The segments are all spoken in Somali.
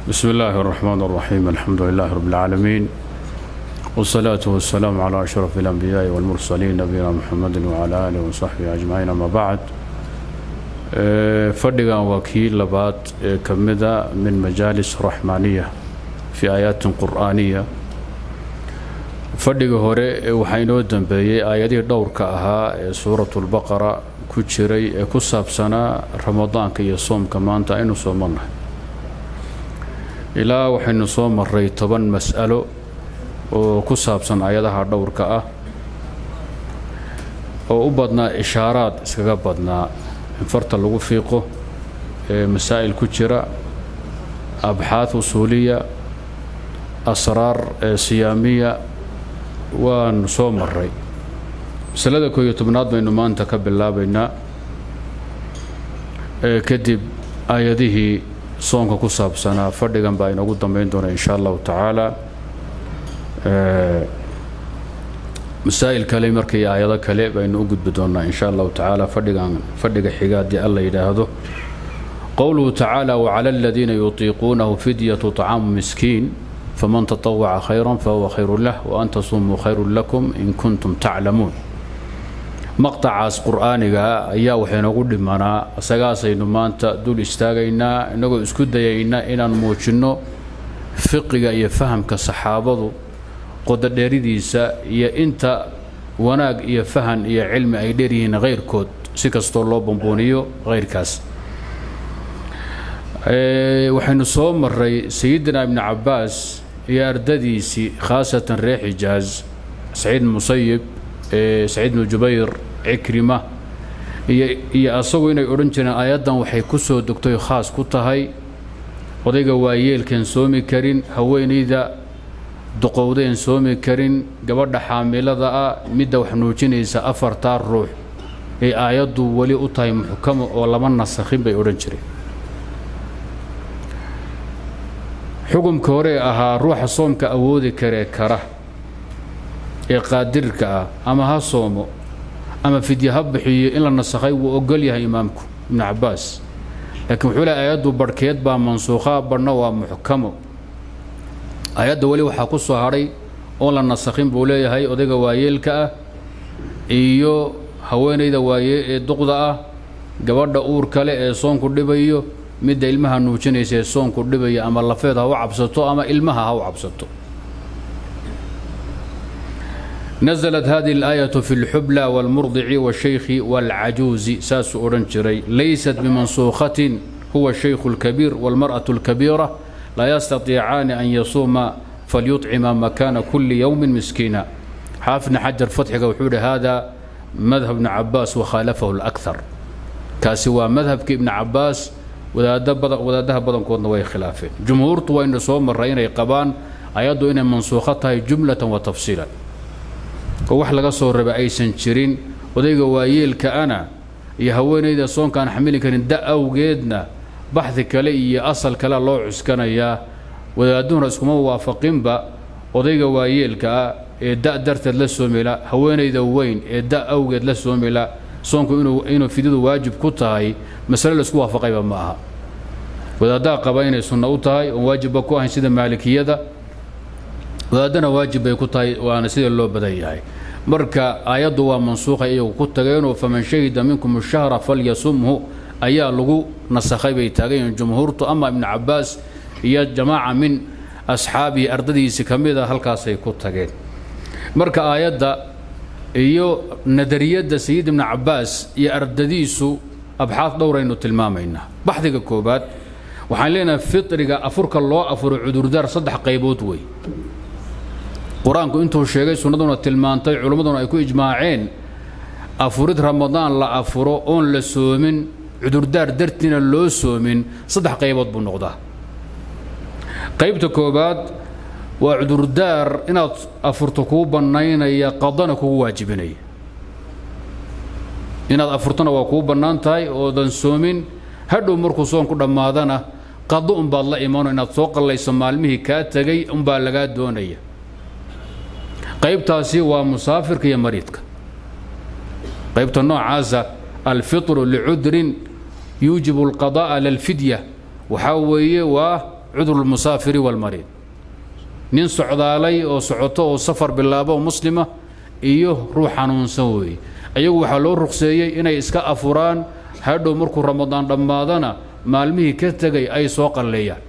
بسم الله الرحمن الرحيم الحمد لله رب العالمين والصلاة والسلام على أشرف الأنبياء والمرسلين نبينا محمد وعلى آله وصحبه أجمعين أما بعد fadhigan waa kii labaad ee ka mida min majaalis raxmaaniya fii aayaatin qur'aaniya fadhiga hore waxaa inoo dambeeyey aayadihii dhowrka ahaa ee suuratulbaqara ku jiray ee ku saabsanaa ramadaanka iyo soomka maanta aynu soo marnahay ilaa waxaynu soo maray toban mas'alo oo ku saabsan aayadaha dhowrka ah oo u badnaa ishaaraad iskaga badnaa in farta lagu fiiqo ee masaa'il ku jira abxaad usuuliya asraar ee siyaamiya waanu soo maray masalada kooiyo tobnaad baynu maanta ka bilaabaynaa kadib aayadihii soonka ku saabsanaa fadhigan baa inoogu dambayn doona in sha allahu tacaala masaa'il kale markii aayado kale baynu u gudbi doonnaa in sha allahu tacaala fadhigan fadhiga xiga haddii alla yidhaahdo qowluhu tacaala wacala aladiina yutiiquunahu fidyatu طacaamu miskiin faman taطawaca khayra fahuwa khayru lah waan tasumuu khayru lakum in kuntum taclamuun maqtacaas qur'aaniga ayaa waxaynagu dhimanaa isagaasaynu maanta dul istaagaynaa innagoo isku dayaynaa inaan muujinno fiqiga iyo fahamka saxaabadu qododheeridiisa iyo inta wanaag iyo fahan iyo cilmi ay dheeryihiin khayrkood si kastoo loo bambooniyo khayrkaas waxaynu soo maray sayidina ibni cabbaas iyo ardadiisii khaasatan reer xijaaz saciid musayib saciid bnu jubayr cikrima iyo asagu inay odhan jireen aayaddan waxay ku soo degtoy khaas ku tahay odayga waayeelkan soomi karin haweenayda duqowdeen soomi karin gabadha xaamilada ah midda wax nuujinaysa afartaa ruux ee aayaddu weli u tahay muxkamo oo lama nasakhin bay odhan jireen xukumka hore ahaa ruuxa soomka awoodi karee kara ee qaadirka ah ama ha soomo ama fidye ha bixiyo in la nasakhay wuu ogol yahay imaamku ibnu cabbaas laakiin wuxuu lehay aayaddu barhkeed baa mansuukhaa badhna waa muxkamo aayadda weli waxaa ku soo hadhay oon la nasakhin buu leeyahay odayga waayeelka ah iyo haweenayda waaye ee duqda ah gabadha uur kale ee soonku dhibayo midda ilmaha nuujinaysa ee soonku dhibaya ama lafeed ha u cabsato ama ilmaha ha u cabsato naزlat hadihi اlaayaة fi اlxubla wاlmurdici wالshaykhi wاlcajuuzi saasuu odhan jiray laysat bimansuukhatin huwa الshaykhu اlkabiir wاlmarأaة اlkabiira laa yastatiicaani an yasuuma falyuطcima makaana kuli yowmi miskiina xaafidna xajar fatxiga wuxuu yihi hada madhab ibni cabaas wakhaalafahu اlأkhar kaasi waa madhabkii ibni cabaas wadaadaha badankoodna way khilaafeen jumhuurtu waynu soo maray inay qabaan ayaddu inay mansuukho tahay jumlatan wa tafsiilan oo wax laga soo raba aysan jirin odayga waayeelka ana iyo haweenayda soonkaan xamili karin da awgeedna baxdi kale iyo asal kale loo cuskanayaa wadaaduhuna iskuma waafaqinba odayga waayeelka ah ee da darteed la soomila haweenayda weyn ee da awgeed la soomila soonku inuu fidyadu waajib ku tahay masale laisku waafaqayba ma aha wadaaddaa qaba inay sunno u tahay oon waajibba ku ahayn sida maalikiyada wadaaddana waajib bay ku tahay waana sida loo badan yahay marka aayaddu waa mansuukhay iyagu ku tageenoo faman shahida minkum shahra falyasumhu ayaa lagu nasakhay bay taagan yihiin jumhuurtu ama ibnu cabbaas iyo jamaaca min asxaabihi ardadiisii ka mid a halkaasay ku tageen marka aayadda iyo nadariyadda sayid ibnu cabbaas iyo ardadiisu abxaad dhowraynu tilmaamaynaa baxdiga koobaad waxaan leenahay fitriga afurka loo afuro cudurdaar saddex qaybood wey qur-aanku intuu sheegay sunnaduna tilmaantay culimmaduna ay ku ijmaaceen afurid ramadaan la afuro oon la soomin cudurdaar dartiina loo soomin saddex qaybood buu noqdaa qaybta koobaad waa cudurdaar inaad afurto kuu bannaynaya qadana kugu waajibinaya inaad afurtona waa kuu bannaan tahay oodan soomin hadhow markuu soonku dhammaadana qado unbaad la imano inaad soo qallayso maalmihii kaa tegay unbaa lagaa doonaya qaybtaasi waa musaafirka iyo mariidka qaybta noocaasa alfitru licudrin yuujibu alqada'a lalfidya waxaa weeye waa cudru lmusaafiri walmariid nin socdaalay oo socoto oo safar bilaabo oo muslima iyo ruux xanuunsan weeye ayagu waxaa loo ruqseeyey inay iska afuraan hadhow markuu ramadaan dhammaadana maalmihii ka tegay ay soo qalleeyaan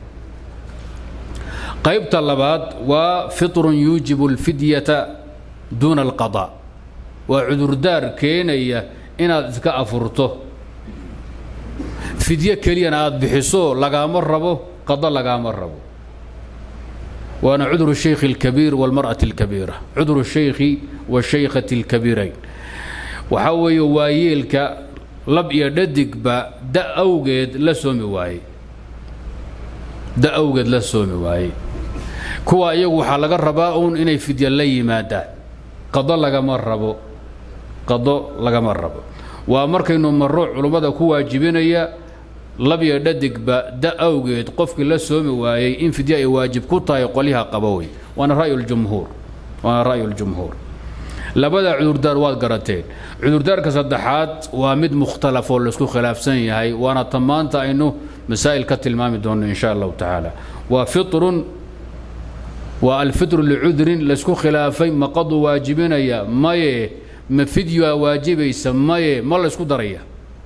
qaybta labaad waa fitrun yuujibu alfidyata duuna alqadaa waa cudurdaar keenaya inaad iska afurto fidyo keliyana aada bixiso lagaama rabo qada lagaama rabo waana cudru shaykhi اlkabiir wاlmarأaةi اlkabiira cudru shaykhi washaykhati اlkabiirayn waxaa weeye waa yeelka lab iyo dhadigba da awgeed la soomi waayey da awgeed la soomi waayey kuwa iyagu waxaa laga rabaa uun inay fidya la yimaadaan qado lagama rabo qado lagama rabo waa markaynu marro culummada ku waajibinaya labyo dhadigba da awgeed qofkii la soomi waayey in fidya ay waajib ku tahay qolyaha qaba wey waana ra'yuljumhuur waana ra'yuljumhuur labada cudurdaar waad garateen cudurdaarka saddexaad waa mid mukhtalaf oo laisku khilaafsan yahay waana ta maanta aynu masaa'il ka tilmaami doonno in sha allahu tacaala waa fitrun waa alfitru licudrin laysku khilaafay maqadu waajibinaya maye ma fidyaa waajibaysa maye ma laysku daraya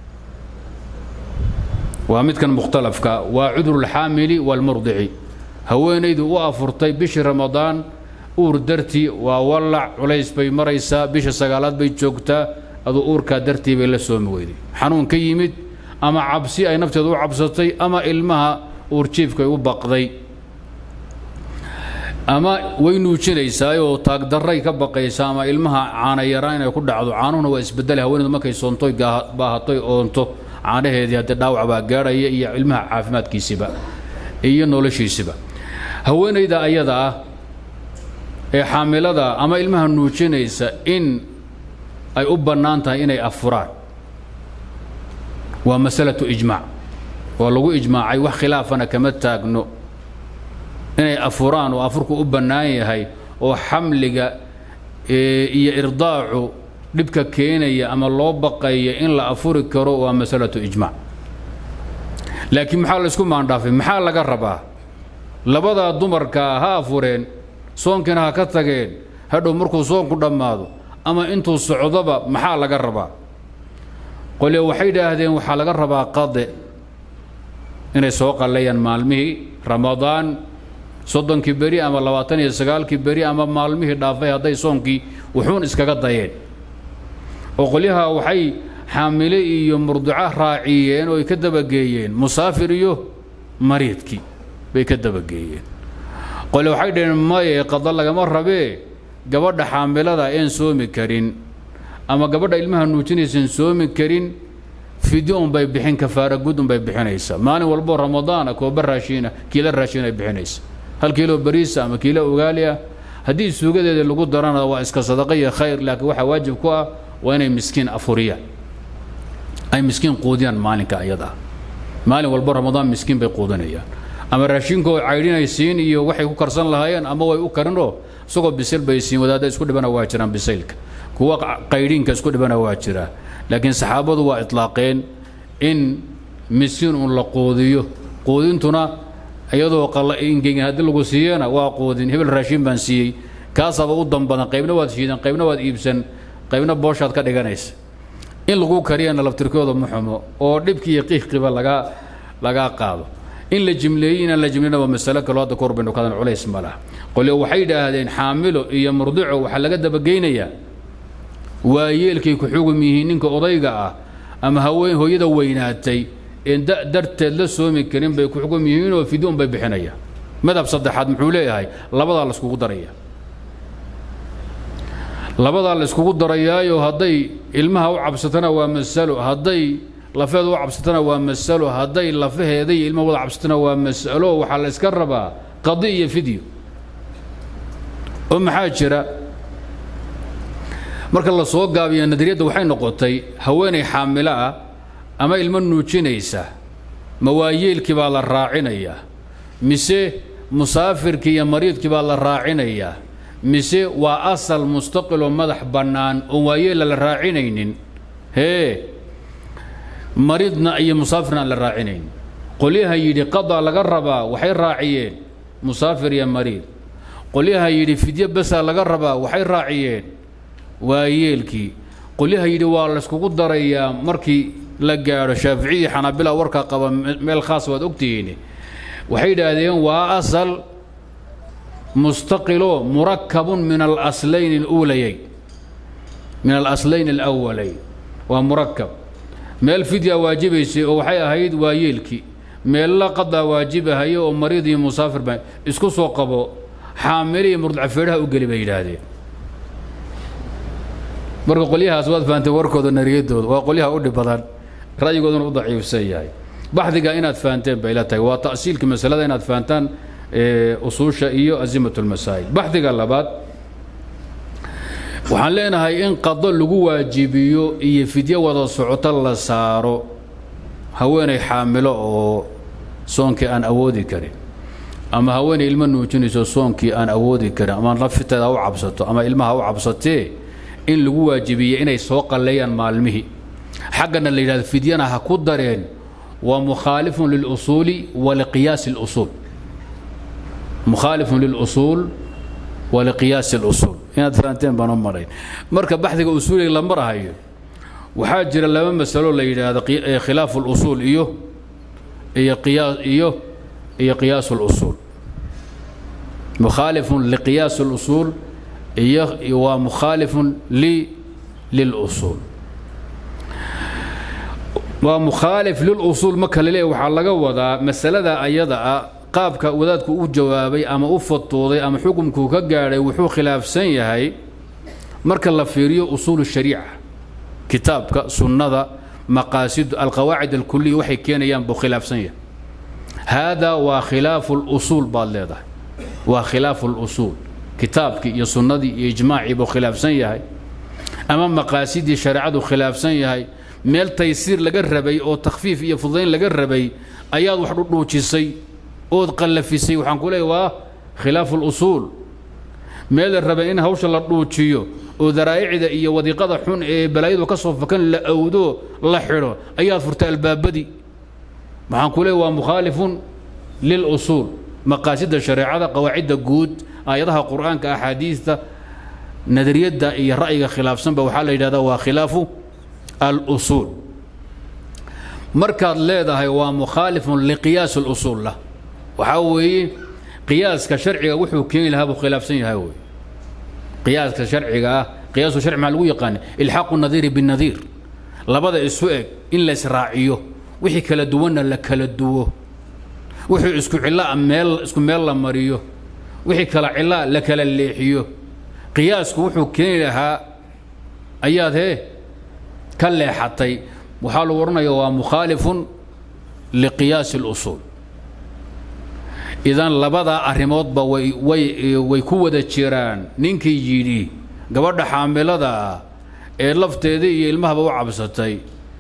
waa midkan mukhtalafka waa cudrulxaamili waalmurdici haweenaydu u afurtay bishii ramadaan uur dartii waa wallac culays bay maraysaa bisha sagaalaad bay joogtaa aduu uurkaa dartii bay la soomi weyday xanuun ka yimid ama cabsi ay nafteedu u cabsatay ama ilmaha uurjiifkay u baqday ama way nuujinaysaa oo taagdarray ka baqaysa ama ilmaha caana yaraan inay ku dhacdo caanuhuna waa isbedele haweeneedu markay soontoy baahatoy oonto caanaheedii haddii dhaawac baa gaadhaya iyo ilmaha caafimaadkiisiba iyo noloshiisiba haweenayda ayada ah ee xaamilada ama ilmaha nuujinaysa in ay u bannaan tahay inay afuraan waa masalatu ijmaac waa lagu ijmaacay wax khilaafana kama taagno inay afuraan oo afurku u bannaan yahay oo xamliga iyo irdaacu dhibka keenaya ama loo baqaya in la afuri karo waa masalatu ijmaac laakiin maxaa la isku maandhaafay maxaa laga rabaa labadaa dumarkaa ha afureen soonkiina ha ka tageen hadhow markuu soonku dhammaado ama intuu socdoba maxaa laga rabaa qolyo waxay idhaahdeen waxaa laga rabaa qade inay soo qalleeyaan maalmihii ramadaan soddonkii beri ama labaatan iyo sagaalkii beri ama maalmihii dhaafay hadday soonkii wuxuun iskaga dayeen oo qolyaha waxay xaamile iyo murduca raaciyeen oo ay ka dabageeyeen musaafir iyo mariidkii bay ka dabageeyeen qole waxay dhaheen maye qada lagama rabee gabadha xaamilada een soomi karin ama gabadha ilmaha nuujinaysan soomi karin fidyo unbay bixin kafaara gud unbay bixinaysa maalin walboo ramadaana kooba raashiina kiilo raashiin ay bixinaysa hal kiilo bariisa ama kiilo ugaali ah haddii suugadeeda lagu darana waa iska sadaqa iyo khayr laakiin waxaa waajib ku ah waa inay miskiin afuriyaan ay miskiin quudiyaan maalinka ayada ah maalin walbo ramadaan miskiin bay quudinayaan ama raashinkoo caydhinay siin iyo waxay ku karsan lahaayeen ama way u karinoo isagoo bisil bay siin wadaadda isku dhibana waa jiraan bisaylka kuwa qaydhiinka isku dhibana waa jiraa laakiin saxaabadu waa itlaaqeen in miskiin uun la quudiyo quudintuna iyadoo ingegin haddii lagu siiyana waa quudin hebel raashiin baan siiyey kaasaba u dambadan qaybna waad shiidan qaybna waad iibsan qaybna booshaad ka dhiganaysa in lagu kariyana laftirkooda muxumo oo dhibkii iyo qiiqiba lagaa lagaa qaado in la jimleeyey inaan la jimleyna waa masalo kaloo hadda kahor baynu kadan culays ma laha qolyo waxay yidhaahdeen xaamilo iyo murdico waxaa laga dabageynayaa waa yeelkay ku xugum yihiin ninka odayga ah ama haween hooyada weynaatay een da darteed la soomi karin bay ku xugum yihiinoo fidoon bay bixinayaan madhab saddexaad muxuu leeyahay labadaa la iskugu daraya labadaa la iskugu darayaayo hadday ilmaha u cabsatana waa masalo hadday lafeeda u cabsatana waa masalo hadday lafaheeda iyo ilmaha wada cabsatana waa masalo waxaa la iska rabaa qadi iyo fidyo oo maxaa jira marka la soo gaabiyo nadariyadda waxay noqotay haweenay xaamilo ah ama ilmo nuujinaysa mawaayeelkii baa la raacinayaa mise musaafirkii iyo mariidkii baa la raacinayaa mise waa asal mustaqiloo madax bannaan oon waayeela la raacinaynin hee mariidna iyo musaafirna aan la raacinaynin qolyaha yidhi qadaa laga rabaa waxay raaciyeen musaafir iyo mariid qolyaha yidhi fidyo basaa laga rabaa waxay raaciyeen waayeelkii qolyaha yidhi waa layskugu darayaa markii la gaadho shaaficiyii xanaabila warkaa qaba meel khaas waad ogtihiin waxay yidhaahdeen waa asal mustaqilo murakabun min alaslayn اluulayayn min alaslayn alawalayn waa murakab meel fidya waajibaysay oo waxay ahayd waa yeelkii meella qadaa waajibahayo oo mariid iyo musaafir ba isku soo qabo xaamile iyo murdacafeedhaha u geli bay yidhaahdeen marka qolyahaas waad fahamtay warkooda nariyadooda waa qolyaha u dhib badan ra'yigooduna u daciifsan yahay baxdiga inaad fahanteen bay la tahay waa ta'siilka masalada inaad fahantaan usuusha iyo azimat lmasaa'il baxdiga labaad waxaan leenahay in qado lagu waajibiyo iyo fidyo wada socoto la saaro haweenay xaamilo oo soonkii aan awoodi karin ama haweenay ilmo nuujinayso soonkii aan awoodi karin ama nafteeda u cabsato ama ilmaha u cabsatee in lagu waajibiye inay soo qalleeyaan maalmihii xaggana la yidhahdo fidyana ha ku dareen waa mukhaalifun lilusuuli wa liqiyaasi اlusuul mukhaalifun lilusuul wa liqiyaasi اlusuul inaad fahanteen baan u marayn marka baxdiga usuuliga la marahayo waxaa jira laba masalo la yidhaahdo khilaafu اlusuul iyo iyo qiyaa iyo iyo qiyaas اlusuul mukhaalifun liqiyaas اlusuul iyo waa mukhaalifun li lilusuul waa mukhaalif lilusuul marka la leeyahy waxaa laga wadaa masalada ayada ah qaabka wadaadku u jawaabay ama u fatuuday ama xukumkuu ka gaadhay wuxuu khilaafsan yahay marka la fiiriyo usuul shariica kitaabka sunnada maqaasidu alqawaacid alkuliya waxay keenayaan buu khilaafsan yahay haadaa waa khilaafu lusuul baad leedahay waa khilaafu lusuul kitaabkii iyo sunnadii iyo ijmaacii buu khilaafsan yahay ama maqaasidii shareecadu khilaafsan yahay meel taysiir laga rabay oo takhfiif iyo fudayn laga rabay ayaad wax dhudhuujisay ood qallafisay waxaan ku leeyahy waa khilaafu lusuul meel la rabay in hawsha la dhuujiyo oo daraa'icda iyo wadiiqada xun ee balaayadu ka soo fakan la awdo la xidho ayaad furtay albaabadii waxaan ku leeyahy waa mukhaalifun lilusuul maqaasidda shareecada qawaacidda guud aayadaha qur'aanka axaadiista nadariyadda iyo ra'yiga khilaafsanba waxaa la yidhahdaa waa khilaafu alusuul markaad leedahay waa mukhaalifun liqiyaas اlusuul lah waxaa weeye qiyaaska sharciga wuxuu keeni lahaa buu khilaafsan yahay wey qiyaaska sharciga ah qiyaasu sharci maxaa lagu yaqaana ilxaaqu nadiiri binadiir labada isu eg in la israaciyo wixii kala duwanna la kala duwo wixii isku cillaa meel isku meel la mariyo wixii kala cillaa la kala leexiyo qiyaasku wuxuu keeni lahaa ayaad hee ka leexatay waxaa lagu odhanaya waa mukhaalifun liqiyaasi اlusuul idan labadaa arrimoodba way way way ku wada jiraan ninkii yidhi gabadha xaamilada ah ee lafteeda iyo ilmahaba u cabsatay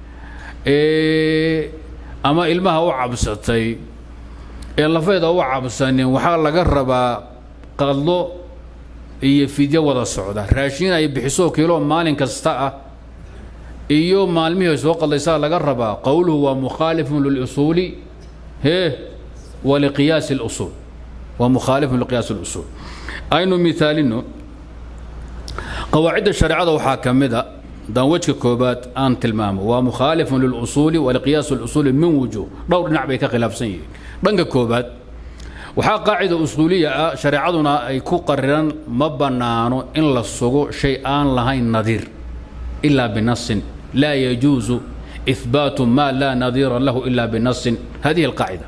ama ilmaha u cabsatay ee lafeeda u cabsanin waxaa laga rabaa qadlo iyo fidyo wada socda raashiin ay bixiso kiilo maalin kasta ah iyo maalmihii soo qadlaysaa laga rabaa qowluhu waa mukhaalifun lilusuuli hee waliqiyaasi اlusuul waa mukhaalifun liqiyaasi اlusuul aynu mithaalino qawaacidda shareecada waxaa ka mid a haddaan wejka koobaad aan tilmaamo waa mukhaalifun lilusuuli waliqiyaasi اlusuuli min wujuh dhowr dhinac bay ka khilaafsan yihiin dhanka koobaad waxaa qaacida usuuliya ah shareecaduna ay ku qariran ma bannaano in la sugo shay aan lahayn nadiir ilaa binasin laa yajuusu ihbaatu ma laa nadiira lahu ila binasin hadihi alqaacida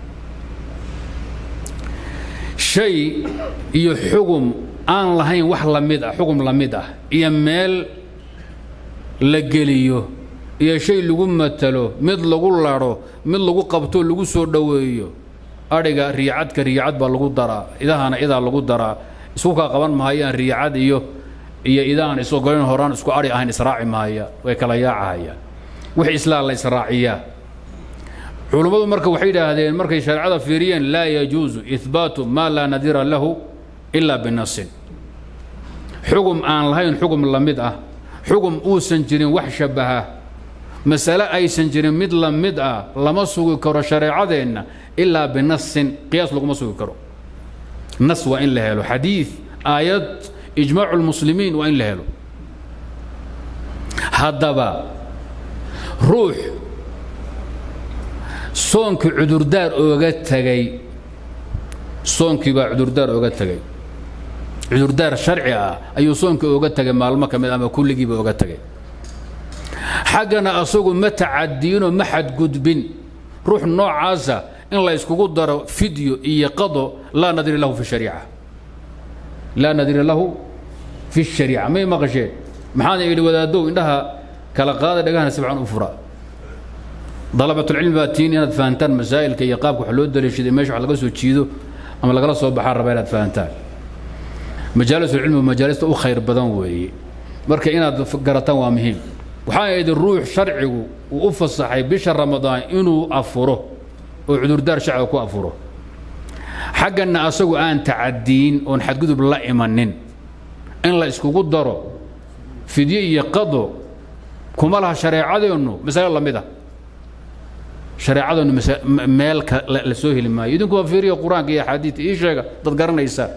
shay iyo xugum aan lahayn wax la mid ah xugum la mid ah iyo meel la geliyo iyo shay lagu matalo mid lagu ladho mid lagu qabto lagu soo dhoweeyo adhiga riicadka riicad baa lagu daraa idahana idaa lagu daraa isku kaa qaban mahayaan riicad iyo iyo idaan is ogolayn horaan isku adhi ahayn israaci mahaya way kala yaacahayaan wix islaa la israaciyaa culummadu marka waxay yidhaahdeen markay shareecada fiiriyeen laa yajuusu ihbaatu maa laa nadira lahu ilaa binasin xugum aan lahayn xugum la mid ah xugum uusan jirin wax shabbaha masale aysan jirin mid la mid ah lama sugi karo shareecadeenna ilaa binasin qiyaas laguma sugi karo nas waa in la helo xadiid aayad ijmaacu lmuslimiin waa in la helo haddaba ruux soonkii cudurdaar ooga tegay soonkii baa cudurdaar ooga tegay cudurdaar sharci ah ayuu soonkii ooga tegay maalmo ka mid ama kulligiiba ooga tegay xaggana asagu ma tacadiinoo ma xadgudbin ruux noocaasa in la iskugu daro fidyo iyo qado laa nadiri lahu fi shariica laa nadiri lahu fi shariica may maqasheen maxaana idhi wadaadow indhaha kala qaada dhagahana si fiican u fura dalabatulcilmi baa tiin inaad fahantaan masaa'ilka iyo qaabka wax loo daliishaday meesha wax laga soo jiido ama lagala soo baxaa raba inaad fahantaan majaalisulcilmi majaalista u khayr badan weeye marka inaad garataan waa muhiim waxaa idhi ruux sharcigu uu u fasaxay bisha ramadaan inuu afuro oo cudurdaar shacbiga ku afuro xagganna asagu aan tacadiin oon xadgudub la imanin in la iskugu daro fidye iyo qado kuma laha shareecadeennu masale la mid a shareecadeennu meel la soo heli maayo idinku waa fiiriya qur-aanka iyo axaadiidta ii sheega dad garanaysaa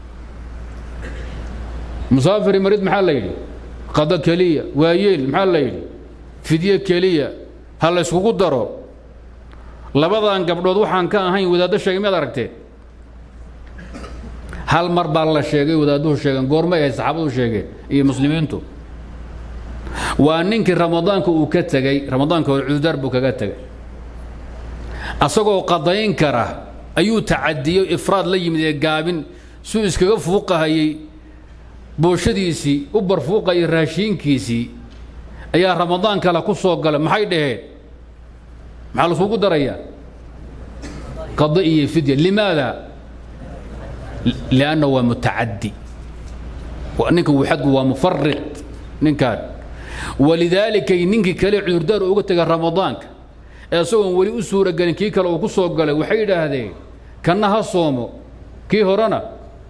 musaafiri marid maxaa la yidhi qado keliya waayeel maxaa la yidhi fidye keliya ha la yskugu daro labadan gabdhood waxaan ka ahayn wadaaddo sheegay miyaad aragteen hal mar baa la sheegay wadaadduhu sheegeen goormay ahayd saxaabadu sheegeen iyo muslimiintu waa ninkii ramadaanka uu ka tegey ramadaanka hore cudurdaar buu kaga tegay asagoo qadayn kara ayuu tacadiyo ifraad la yimid ee gaabin suu iskaga fuuqahayey booshadiisii u barfuuqayay raashiinkiisii ayaa ramadaan kale ku soo galay maxay dhaheen maxaa laiskugu darayaa qado iyo fidya limaada lianna waa mutacaddi ninkan wuxadgu waa mufarid ninkan walidaalika ninkii kale cudurdaar uga tegay ramadaanka ee isagoon weli u suuragelin kii kale uu ku soo galay waxay yidhaahdeen kanna ha soomo kii horena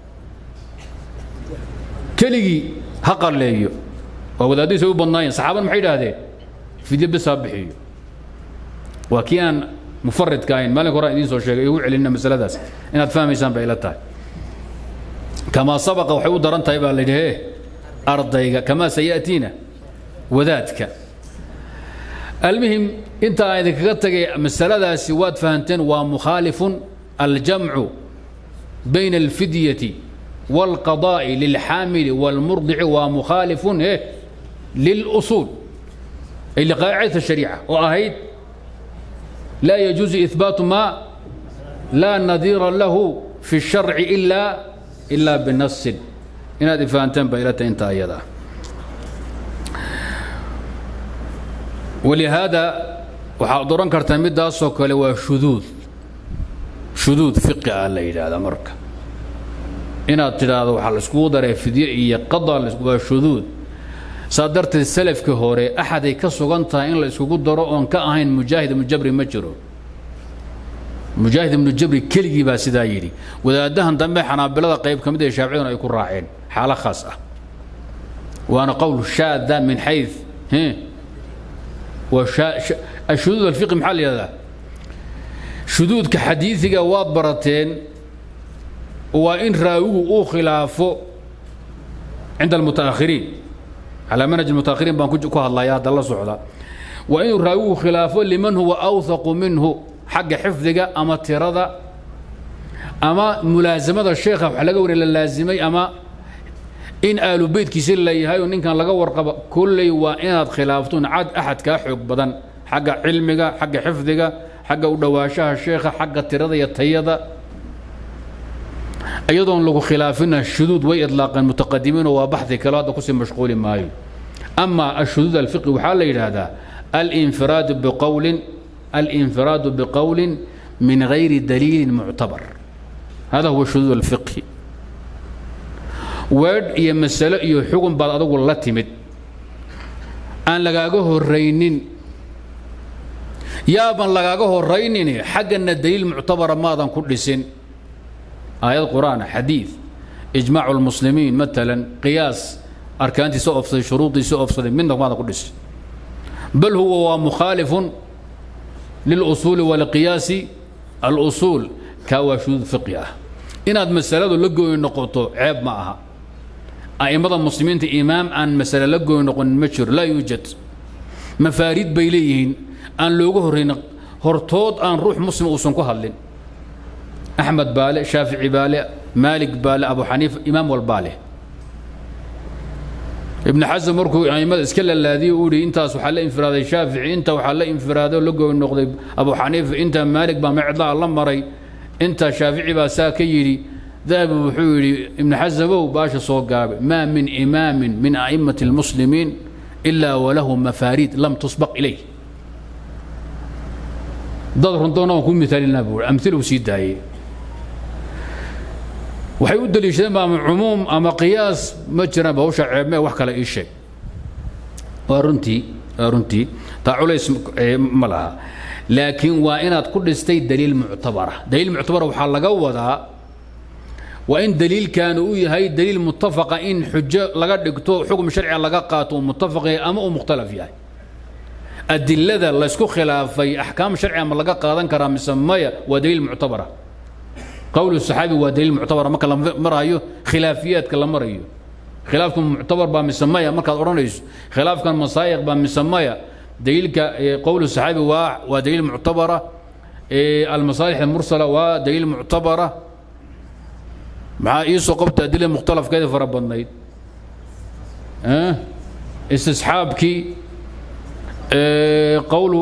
keligii ha qalleeyo waa wadaaddiisa u badnaayeen saxaabana maxay idhaahdeen fidyo bis ha bixiyo waa kii aan mufaridka ahayn maalinka horaan idiin soo sheegay igu celinna masaladaas inaad fahmaysaan bay ila tahay kamaa sabaqa waxay u daran tahay baa la yidhi he ardayga kamaa saya'tiina wadaadka almuhim inta aan idinkaga tagay masaladaasi waad fahanteen waa mukhaalifun aljamcu bayna alfidyati والقضاء للحامل والمرضع ومخالف إيه للأصول أي لقاعدة الشريعة وأهيد لا يجوز إثبات ما لا نظير له في الشرع إلا إلا بنص إن هذه فانتم بإلة انت أيضا ولهذا وحاضران كرتمد دا سوكل وشذوذ شذوذ فقه على هذا مركب inaad tidhaahdo waxaa la iskugu daray fidye iyo qada waa shuduud saa darteed salafkii hore axaday ka sugan tahay in la iskugu daro oon ka ahayn mujaahid ibnu jabri ma jiro mujaahid ibnu jabri keligii baa sidaa yidhi wadaadahan dambe xanaabilada qayb ka mid ee shaaficiyaduna ay ku raaceen xaalo khaas ah waana qowl shaada min xayd ashuduud alfiqi maxaa la yihahdaa shuduudka xadiidiga waad barateen waa in raawigu uu khilaafo cinda almutaakhiriin calaa manhaj almutaakhiriin baan ku hadlaya hadda la socda waa inuu raawigu khilaafo liman huwa awthaqu minhu xagga xifdiga ama tirada ama mulaasamada sheekha wax laga wariya la laasimay ama in aalu beytkiisi la yahay oo ninkan laga warqaba kolley waa inaad khilaaftoon cad axad kaa xoog badan xagga cilmiga xagga xifdiga xagga u dhowaanshaha sheekha xagga tirada iyo tayada iyadoon lagu khilaafina shuduud way idlaaqeen mutaqadimiinoo waa baxdi kale hadda kusii mashquuli maayo ama ashuduud alfiqi waxaa la yidhaahdaa alinfiraadu biqowlin alinfiraadu biqowlin min gayri daliilin muctabar hada huwa shuduud alfiqhi weedh iyo masalo iyo xugun baad adugu la timid aan lagaaga horraynin yaaban lagaaga horraynin xaggana daliil muctabara maadan ku dhisin aayad qur'aan xadiid ijmaacu lmuslimiin maalan qiyaas arkaantiisa oofsaday shuruudiisa oofsaday midna maada ku dhis bal huwa waa mukhaalifun lilusuuli waliqiyaasi alusuul kaa waa shuduud fiqi ah inaad masaladu la gooyi noqoto ceeb ma aha a'immada muslimiinta imaam aan masale la gooyi noqonin ma jiro laa yuujad mafaariid bay leeyihiin aan looga horrayn hortood aan ruux muslim uusan ku hadlin axmed baale shaafici baale maalig baale abu xaniifa imaam walbaa leh ibn xasan markuu aimada iska lalaadiyey uu ihi intaas waxaa la infiraaday shaafici inta waxaa la infiraaday oo la gooy noqday abu xaniifa inta maalig baa mecdaa la maray inta shaafici baa saa ka yidhi dahabi wuxuu yidhi ibn xasamow baasha soo gaabe maa min imaamin min a'immati اlmuslimiin ilaa walahu mafaariid lam tusbaq ilayh dad runtoona waan ku miaalinaa buu amiluu sii daayey waxay u daliishadeen ba ama cumuum ama qiyaas ma jiraan bawsha ceebmee wax kale ii sheeg waa runtii waa runtii taa culays ma laha laakiin waa inaad ku dhistay daliil muctabara daliil muctabara waxaa laga wadaa waa in daliilkaanu u yahay daliil mutafaqa in xujo laga dhigto xukm sharciga laga qaato uu mutafaq yahay ama uu mukhtalaf yahay adilada laysku khilaafay axkaam sharciga ma laga qaadan karaa mise maya waa daliil muctabara qowl saxaabi waa daliil muctabara marka la marayo khilaafiyaadka la marayo khilaafkan muctabar baa mise maya markaad odhanayso khilaafkan masaayiq baa mise maya daliilka qowl saxaabi waa waa daliil muctabara almasaalix almursala waa daliil muctabara maxaa iisoo qabta adila mukhtalafkeeda fara badnayd istisxaabkii qowlu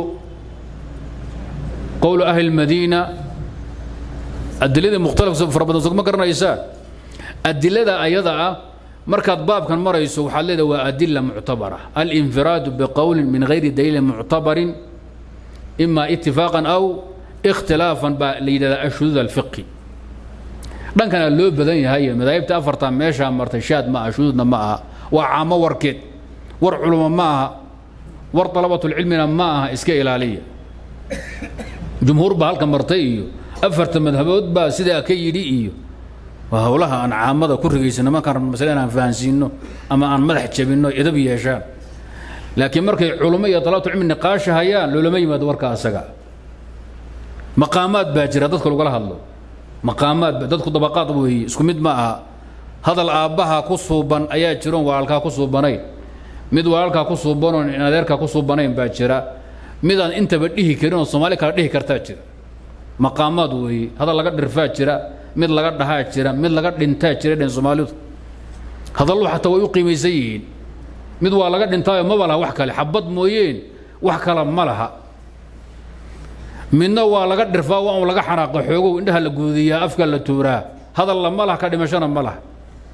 qowlu ahli lmadiina adiladii mukhtalaf fara badan sogma garanaysaa adilada ayada ah markaad baabkan marayso waxaad leedahay waa adila muctabara alinfiraadu biqowlin min gayri daliilin muctabarin ima itifaaqan aw ikhtilaafan baa la yidhahdaa ashuduud alfiqi dhankana loo badan yahay madaahibta afartan meeshaa martay shaad ma aha shuduudna ma aha waa caamo warkeed war culimo ma aha war dalabatulcilmina ma aha iska ilaaliya jumhuur baa halka martay iyo afarta madhabood baa sidaa ka yidhi iyo waa howlaha aan caamada ku rigaysano markaan masale inaan fahansiino ama aan madax jabinno edab yeeshaan laakiin markay culummo iyo dalabatulcilmi niqaasha hayaan loolama yimaado warka asaga maqaamaad baa jira dadka lagula hadlo maqaamaad dadku dabaqaad weeye isku mid ma aha hadal aabbaha ku suuban ayaa jiroon walaalkaa ku suubanayn mid walaalkaa ku suubanoon adeerkaa ku suubanayn baa jira midaan intaba dhihi karin oo soomaali kala dhihi kartaa jira maqaamaad weeye hadal laga dhirfaa jira mid laga dhahaa jira mid laga dhintaa jira dhen soomaalidu hadallu xataa way u qiimaysan yihiin mid waa laga dhintaayo maba laha wax kale xabad mooyeen wax kala ma laha midna waa laga dhirfaa waa un laga xanaaqa xoogow indhaha la guudiyaa afka la tuuraa hadalla ma laha ka dhimashana ma laha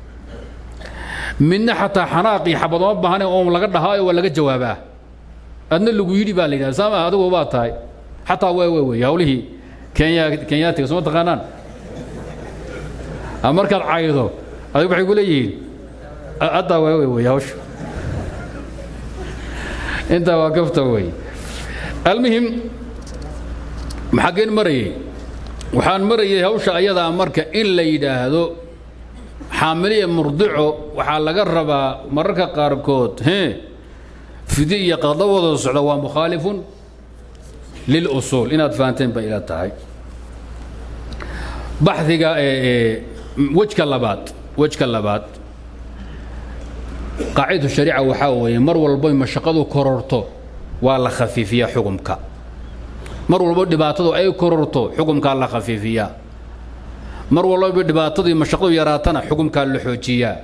midna xataa xanaaq iyo xabadoma baahane oo laga dhahaayo waa laga jawaabaa adna lagu yidhi baa la yidhahda saama adigu baa tahay xataa waa waa wey hawlihii kenya kenyaatiga soo taqaanaan markaad caydo adig waxay ku leeyihiin haddaa waa wey wey hawsha intaa waa kafta wey almuhim maxaggeen marayay waxaan marayay hawsha ayadaa marka in la yidhaahdo xaamiliya murdico waxaa laga rabaa mararka qaarkood he fidi iyo qadlo wada socda waa mukhaalifun lilusuul inaad fahanteen bay ila tahay baxdiga wejka labaad wejka labaad qaacidatu shariica waxaa weeye mar walboy mashaqadu kororto waa la khafiifiyaa xukumka mar walbo dhibaatadu ay kororto xukumkaa la khafiifiyaa mar walba dhibaatadii mashaqadu yaraatana xukumkaa la xoojiyaa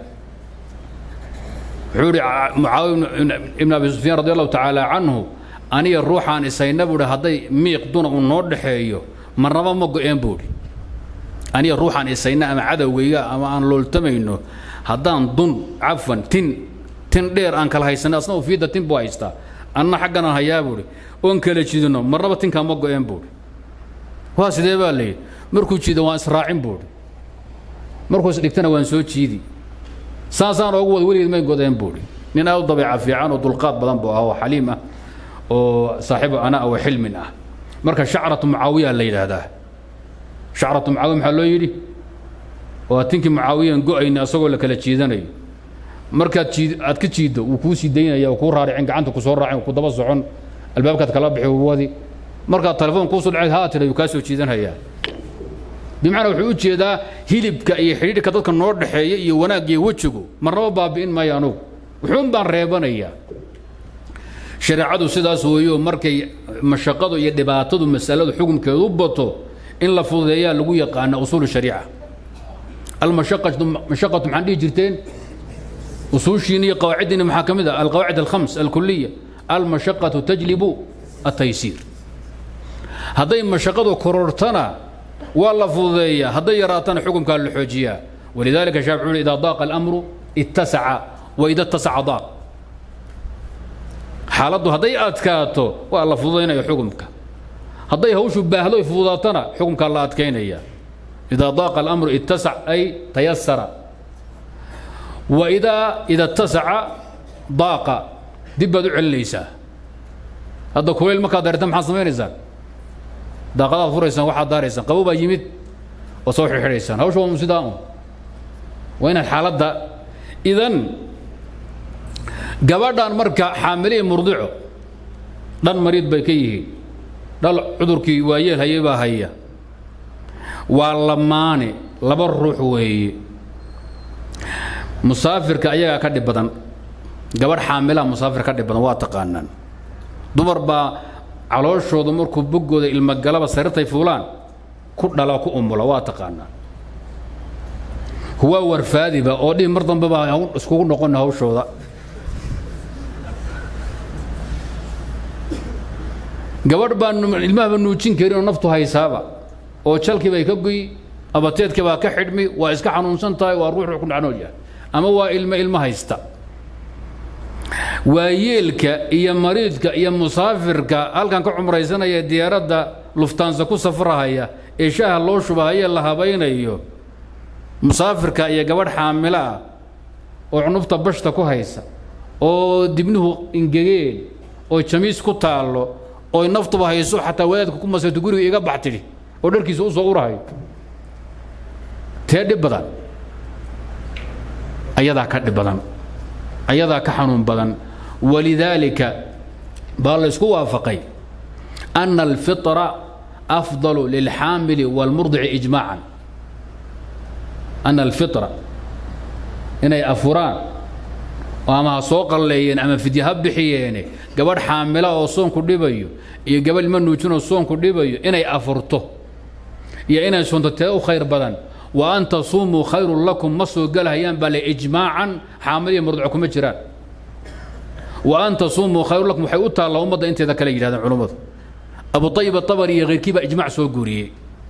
wuxuu ihi mucaawiya ibn abi sufyaan radi allahu tacaala canhu aniga ruuxaan isayna buuhi hadday miiq duna uu noo dhexeeyo marnaba ma go-een buuhi aniga ruuxaan isayna ama cadowgayga ama aan looltamayno haddaan dun cafan tin tin dheer aan kala haysanno asna uu fiidda tin buu haystaa anna xagganaan hayaa buuhi oon kala jidino marnaba tinkaa ma go-een buuhi waa sidee baa layidhi markuu jiido waan israacin buuhi markuu isdhigtana waan soo jiidi saasaan oogu wada weligeed may godeen buuhi nin aad u dabeeca fiican oo dulqaad badan buu ah oo xaliim ah oo saaxiibu anaa wa xilmin ah marka shacratu mucaawiya la yidhaahdaa shacratu mucaawiya maxaa loo yidhi waa tinkii mucaawiyan go-ayna asagoo la kala jiidanayo markaad jiid aad ka jiiddo wuu kuu sii daynaya kuu raaricin gacanta ku soo raacin ku daba socon albaabkaad kala bixi wadi markaad telefoon kuu soo dhaceed haa tira yuu kaa soo jiidanhayaa bimacnaa wuxuu u jeedaa hilibka iyo xidhiidhka dadka noo dhexeeya iyo wanaag iyo wejigu marnaba baabi'in maayo anugu wuxuun baan reebanayaa shareecadu sidaas weeyo markay mashaqadu iyo dhibaatadu masaladu xukumkeedu u bato in la fududeeyaa lagu yaqaana usuul shariica almashaqatu mashaqatu maxaan dhihi jirteen usuushiina iyo qawaaciddiina maxaa ka mid ah alqawaacid alkhams alkuliya almashaqatu tajlibu ataysiir hadday mashaqadu korortana waa la fududeeyaa hadday yaraatana xukumkaa la xoojiyaa walidalika shaafici wuxuu idaa daaqa alamru ittasaca wa ida ittasaca daaq xaaladdu hadday adkaato waa la fududaynaya xukumka hadday hawshu baahdo ay fududaatana xukumkaa la adkaynaya idaa daaqa alamru ittasac ay tayasara wa idaa ida ittasaca daaqa dib baad u celinaysaa hadda kulayl markaad dareerta maxaad samaynaysaa daaqadaad furaysaan waxaad daaraysaan qabo baa yimid oo soo xirxidhaysaan hawsha waa sidaa un waa inaad xaaladda idan gabadhan marka xaamilihi murdico dhan mariid bay ka yihiin dhal cudurkii waayeel hayay baa haya waa lamaane laba ruux weeye musaafirka ayagaa ka dhib badan gabadh xaamilaha musaafir ka dhib badan waa taqaanaan dumar baa calooshooda markuu boggooda ilmogalaba sarirtay fuulaan ku dhala ku umula waa taqaanaan huwaa warfaadiba oo dhihi mar dambe baa iskugu noqon hawshooda gabadh baan ilmahaba nuujin karin oo naftu haysaaba oo jalkii bay ka goy abateedkii baa ka xidhmi waa iska xanuunsan tahay waa ruux ruux ku dhacnool yahay ama waa ilmo ilmo haysta waayeelka iyo mariidka iyo musaafirka halkan ka cumraysanaya diyaaradda luftaansa ku safrahaya ee shaaha loo shubahayee la habaynayo musaafirka iyo gabadh xaamilo ah oo cunubta bashta ku haysa oo dibnuhu ingegeen oo jamiis ku taallo oo naftuba hayso xataa wadaadka ku masayto guriga iga bax tidhi oo dharkiisa u soo urahayo tee dhib badan ayadaa ka dhib badan ayadaa ka xanuun badan walidaalika baa la isku waafaqay ana alfitra afdalu lilxaamili waalmurdici ijmaacan ana alfitra inay afuraan oo ama ha soo qalleeyeen ama fidye ha bixiyeene gabadh xaamila oo soonku dhibayo iyo gabadh ilma nuujinoo soonku dhibayo inay afurto iyo inay soonto tee u khayr badan wa an tasuumuu khayrun lakum ma soo gelahayaan baa le ijmaacan xaamil iyo murdico kuma jiraan wa an tasuumuu khayrun lakum waxay u taallaa ummadda inteeda kale yidhahdeen culummadu abu ayib atabari iyo keyrkii baa ijmac soo guuriyey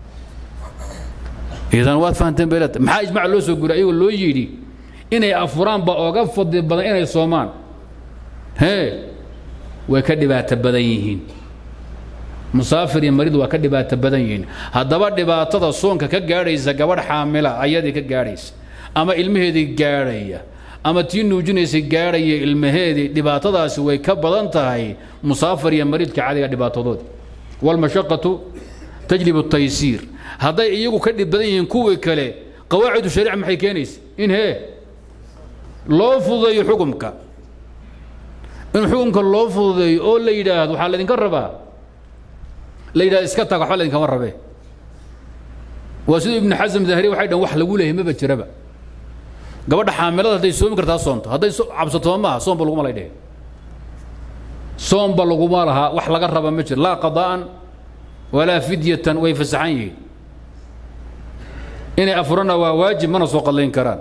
idan waad fahanteen beelata maxaa ijmac loo soo guuriyay ayagoo loo yidhi inay afuraan baa oga fadli badan inay soomaan hee way ka dhibaato badan yihiin musaafir iyo marid waa ka dhibaato badan yihiin haddaba dhibaatada soonka ka gaadhaysa gabadh xaamila ayadii ka gaadhaysa ama ilmaheedii gaadhaya ama tii nuujinaysay gaadhaya ilmaheedii dhibaatadaasi way ka badan tahay musaafir iyo maridka cadiga dhibaatadoodi walmashaqatu tajlibu taysiir hadday iyagu ka dhib badan yihiin kuwii kale qawaacidu shariica maxay keenaysa in hee loo fududeeyo xukumka in xukumka loo fududeeyo oo la yidhaahdo waxaa laydinka rabaa la yidhahdo iska taag waxba laydinkama rabee waa siduu ibnu xasam dahri waxay dhan wax lagu leeyahay maba jiraba gabadha xaamilada hadday soomi kartaa soonto hadday cabsato maaha soomba laguma lay dhehe soomba laguma lahaa wax laga raba ma jiro laa qadaa'an walaa fidyatan way fasaxan yihiin inay afurana waa waajib mana soo qadlayn karaan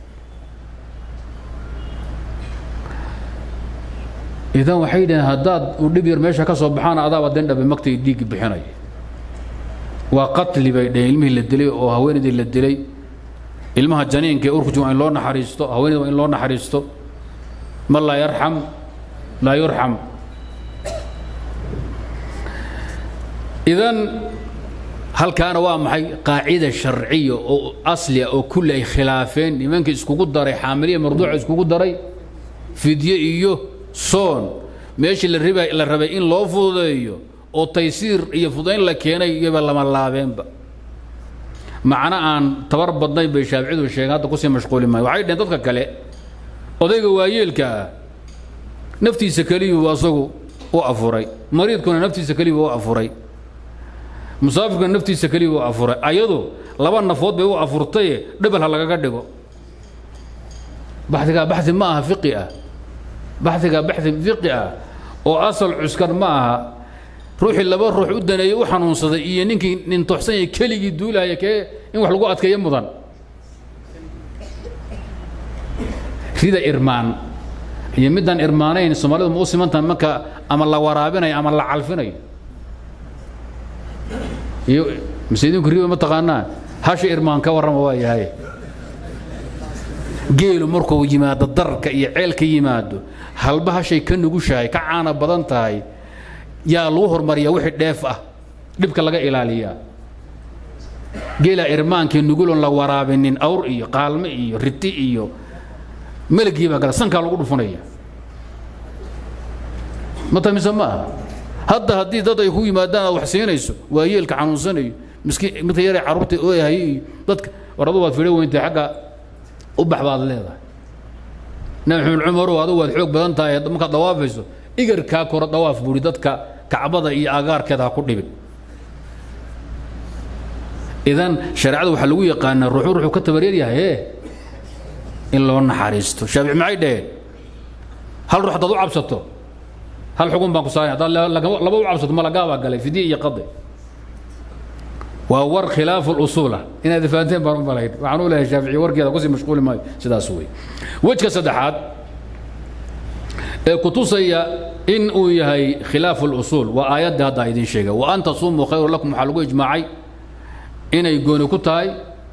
idan waxay dhaheen haddaad u dhib yar meesha ka soo baxaan adaaba dendhabe magtay dhiiggi bixinaya waa qatli bay dhaheen ilmihii la dilay oo haweenaydii la dilay ilmaha janiinka ee urkuji waa in loo naxariisto haweenayda waa in loo naxariisto man laa yarxam laa yurxam idan halkaana waa maxay qaacida sharciya oo asliya oo kulli ay khilaafeen nimanka iskugu daray xaamiliya marduuca iskugu daray fidye iyo soon meeshii la riba la rabay in loo fududeeyo oo taysiir iyo fududayn la keenay iyoba lama laabeenba macno aan tabar badnayn bay shaaficidu sheegeen hadda kusii mashquuli maayo waxay dhaheen dadka kale odayga waayeelka ah naftiisa keliyuu asagu u afuray mariidkuna naftiisa keliyuu u afuray musaafirkuna naftiisa keliyuu u afuray ayadu laba nafood bay u afurtaye dhebel ha lagaga dhigo baxigaa baxi ma aha fiqi ah baxigaa baxi fiqi ah oo asal cuskan ma aha ruuxii laba ruux u daneeyey u xanuunsaday iyo ninkii nintoxsan yahay keligii duulahaya kee in wax lagu adkeeyo mudan rida irmaan iyo midaan irmaanayn soomaalidu ma u simantaha marka ama la waraabinayo ama la calfinayo iyo mise idinku riba ma taqaanaa hasha irmaan ka warrama waa yahay geelu markuu yimaado darka iyo ceelka yimaado halba hashay ka nugushahay ka caana badan tahay yaa lagu hormariyaa wixii dheef ah dhibka laga ilaaliyaa geela irmaankii nuguloon la waraabinin awr iyo qaalme iyo riti iyo melgii baa gala sankaa lagu dhufunaya mata mise ma aha hadda haddii dad ay ku yimaadaan aad wax siinayso waa yeelka xanuunsanayo miskiin midka yare carruurta ooyahay iyo dadka war adu waad fidho weyntay xagga u bax baad leedahay nabi maxamed cumarow adu waad xoog badan tahay markaad dawaafayso igarkaa koro dawaaf buuri dadka kacbada iyo agaarkeeda ha ku dhibin idan shareecada waxaa lagu yaqaanaa ruuxu ruxuu ka tabaryar yahay ee in loo naxariisto shaafici maxay dhaheen hal ruux haddaad u cabsato hal xugun baan ku saaray haddaad laba u cabsato malagaabaa galay fidye iyo qade waa war khilaafu lusuula inaad fahanteen baan u malayn waxaan u leeyahay shaafici warkeeda kusii mashquuli maayo sidaas wey wejka saddexaad ee kutusaya in uu yahay khilaafu lusuul waa aayadda hadda idin sheegay wa an tasuumuu khayru lakum waxaa lagu ijmaacay inay gooni ku tahay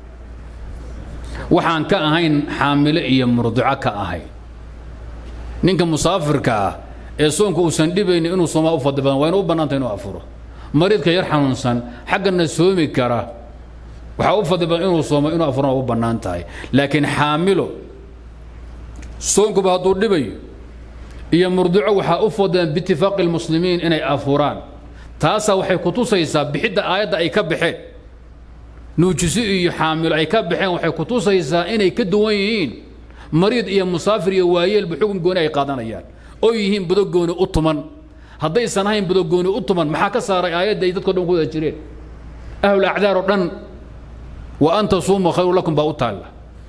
waxaan ka ahayn xaamilo iyo murdico ka ahayn ninka musaafirka ah ee soonka uusan dhibaynin inuu soomaa u fadli badan waa inu u bannaantay inuu afuro mariidka yar xanuunsan xaggana soomi kara waxaa u fadli badan inuu soomo inuu afurona u bannaan tahay laakiin xaamilo soonkuba hadduu dhibayo iyo murdico waxaa u fadlan biitifaaqi lmuslimiin inay afuraan taasaa waxay kutusaysaa bixidda aayadda ay ka baxeen nuujisi iyo xaamilo ay ka baxeen waxay kutusaysaa inay ka duwan yihiin mariid iyo musaafir iyo waayeelba xukun gooni ay qaadanayaan oo yihiin budogooni u tuman haddaysan ahayn budogooni u tuman maxaa ka saaray aayadda ay dadko dhan ku wada jireen ahlul acdaar oo dhan wa an tasuumuu khayru lakum baa u taalla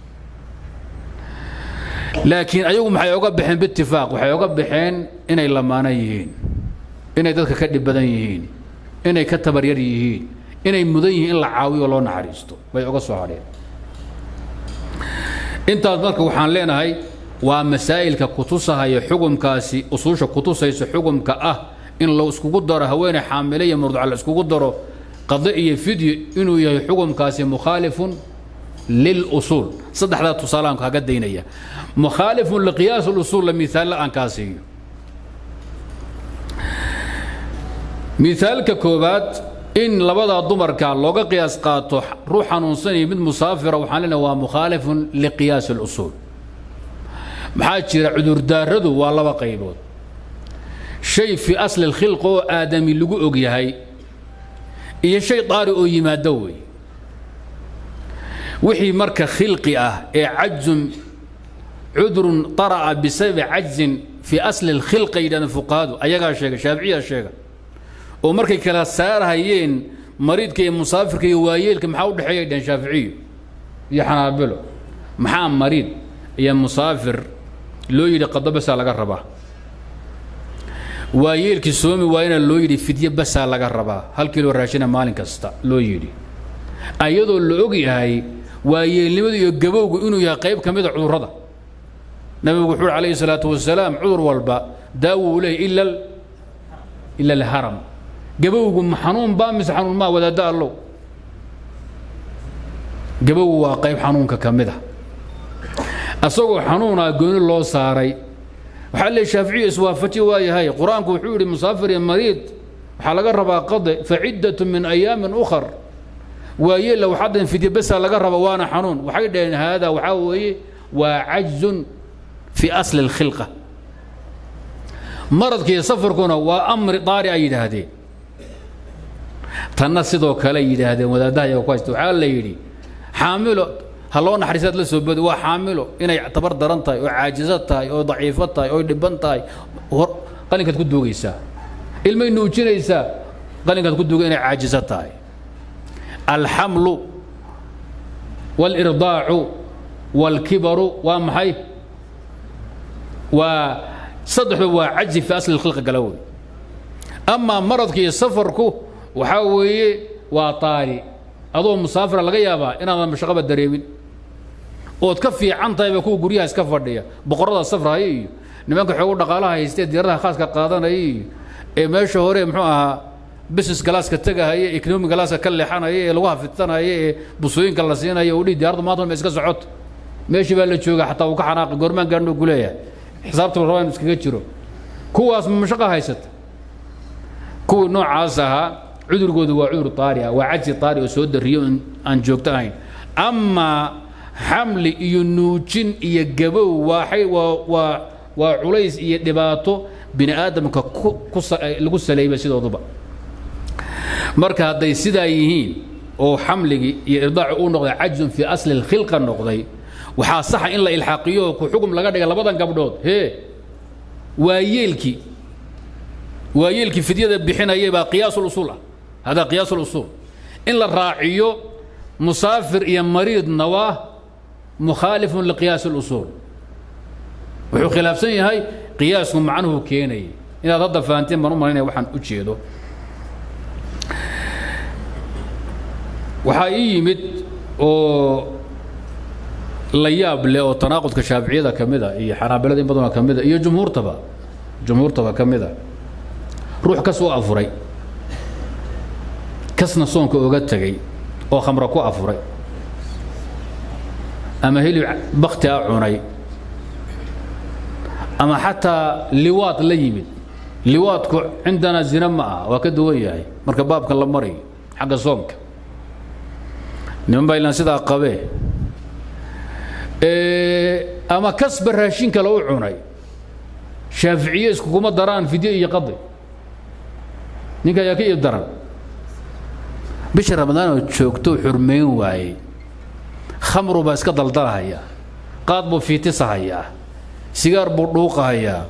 laakiin ayagu maxay oga baxeen biitifaaq waxay oga baxeen inay lamaana yihiin inay dadka ka dhib badan yihiin inay ka tabaryar yihiin inay mudan yihiin in la caawiyo loo naxariisto bay oga soo hadheen intaas marka waxaan leenahay waa masaa'ilka kutusahaya xukumkaasi usuusha kutusaysa xukumka ah in la iskugu daro haweeney xaamile iyo murduca la iskugu daro qade iyo fidyo inuu yahay xukumkaasi mukhaalifun lilusuul saddexdaa tusaalahan kaga daynaya mukhaalifun liqiyaas lusuul la miaalla aan kaa siiyo miaalka koobaad in labadaa dumarka looga qiyaas qaato ruux xanuunsanaya mid musaafira waxaan leenahay waa mukhaalifun liqiyaas اlusuul maxaa jira cudurdaaradu waa laba qaybood shay fii asli اlkhilq oo aadami lagu og yahay iyo shay daari oo yimaado wey wixii marka khilqi ah ee cajzun cudurun طara'a bisababi cajzin fii asli اlkhilqa yidhahdeen fuqahadu ayagaa sheega shaaficiyaa sheega oo markay kala saarhayeen mariidka iyo musaafirka iyo waayeelka maxaa u dhexeeya dheen shaaficiyo iyo xanaabilo maxaa mariid iyo musaafir loo yidhi qado basaa laga rabaa waayeelkii soomi waayana loo yidhi fidye basaa laga rabaa hal kilo raashina maalin kasta loo yidhi ayadoo la og yahay waayeelnimadu iyo gabowgu inuu yahay qayb ka mida cudurrada nabigu wuxuu uhi calayhi salaatu wasalaam cudur walba daawuu leeyahy ila ila alharam gabowgu ma xanuun baa mise xanuun maa wadaadda allow gabowgu waa qayb xanuunka ka mid a asagoo xanuunaa gooni loo saaray waxaa leey shaaficiyu iswaafaji waa yahay qur-aanku wuxuu yidhi musaafir iyo mariid waxaa laga rabaa qade faciddatu min ayaamin ukhar waayeella waxadan fidye besaa laga raba waana xanuun waxay dhaheen haada waxaa weeye waa cajzun fii asli اlkhilqa maradkiiyo safarkuna waa amri daari ay yidhaahdeen tanna sidoo kale yidhaahdeen wadaadaha iyaga ku haysta waxaa la yidhi xaamilo ha loo naxariisaad la soo booda waa xaamilo inay tabar daran tahay oo caajiso tahay oo daciifo tahay oo dhiban tahay qalinkaad ku duugaysaa ilmay nuujinaysaa qalinkaad ku duuga inay caajiso tahay alxamlu wاlirdaacu wاlkibaru waa maxay waa saddexba waa cajzi fi asli اkhilqa gala wey amaa maradka iyo safarku waxaa weeye waa taari adoo musaafira laga yaabaa inaadan mashaqaba dareemin ood ka fiican tahayba kuwa guryaha iska fadhiya boqorrada safraya iyo nimanka xoogu dhaqaalaha haystee diyaaradaha khaaska qaadanaya iyo ee meesha hore muxuu ahaa business galaaska tegahaya economic galaaska ka leexanaya ee lagu hafidsanaya ee busooyinka la siinaya uu dhihi diyaradu maanta ma iska socoto meeshii baa la jooga xataa uu ka xanaaqi goormaan gaadhnuu ku leeyahay xisaabta la rabaa inu iskaga jiro kuwaas ma mashaqo haysata kuwii noocaas ahaa cudurgoodu waa cudur taari ah waa cajsi taari oo soo dariyo aan joogto ahayn amaa xamli iyo nuujin iyo gabow waaay waa waa waa culays iyo dhibaato bini aadamka lagu saleeyba sidooduba marka hadday sidaa yihiin oo xamligii iyo irdaacu uu noqday cajzun fii asli اlkhilqa noqday waxaa saxa in la ilxaaqiyo ku xugum laga dhiga labadan gabdhood hee waa yeelkii waa yeelkii fidyada bixinayay baa qiyaas usuul ah hada qiyaas usuul in la raaciyo musaafir iyo mariidna waa mukhaalifun liqiyaas اlusuul wuxuu khilaafsan yahay qiyaasku macnuhu keenayay inaad hadda fahanteen baan u malaynaya waxaan u jeedo waxaa ii yimid oo la yaab leh oo tanaaqudka shaaficiyada ka mid a iyo xanaabilada in badanoo ka mid a iyo jumhuurtaba jumhuurtaba ka mid a ruux kas u afuray kasna soonka oga tegey oo khamra ku afuray ama hilib bakti a cunay ama xataa liwaad la yimid liwaadku cindana zina ma aha waa ka duwan yahay marka baabka la marayo xagga soomka niman baa ilaan sidaa qabee ama kasba raashin kale u cunay shaaficiye iskukuma daraan fidye iyo qadi ninka ayaa ka iib daran bisha ramadaan oo joogto xurmayn waayey khamru baa iska daldalahaya qaad buu fiitisahayaa sigaar buu dhuuqahayaa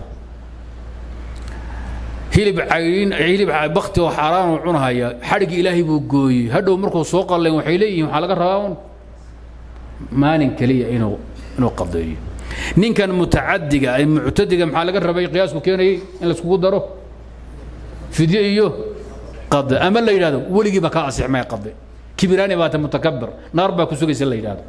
hilib caydhin hilib bakti oo xaaraan uu cunahaya xadhigii ilaahay buu gooyey hadhow markuu soo qalleen waxay leeyihiin waxaa laga rabaa un maalin keliya inuu inuu qadeeyo ninkan mutacadiga ay muctadiga maxaa laga rabay qiyaasku keenayay in laiskugu daro fidye iyo qade ama la yidhahdo weligiiba kaa asixmaya qade kibiraani baata mutakabir naar baa ku sugaysa la yidhahdo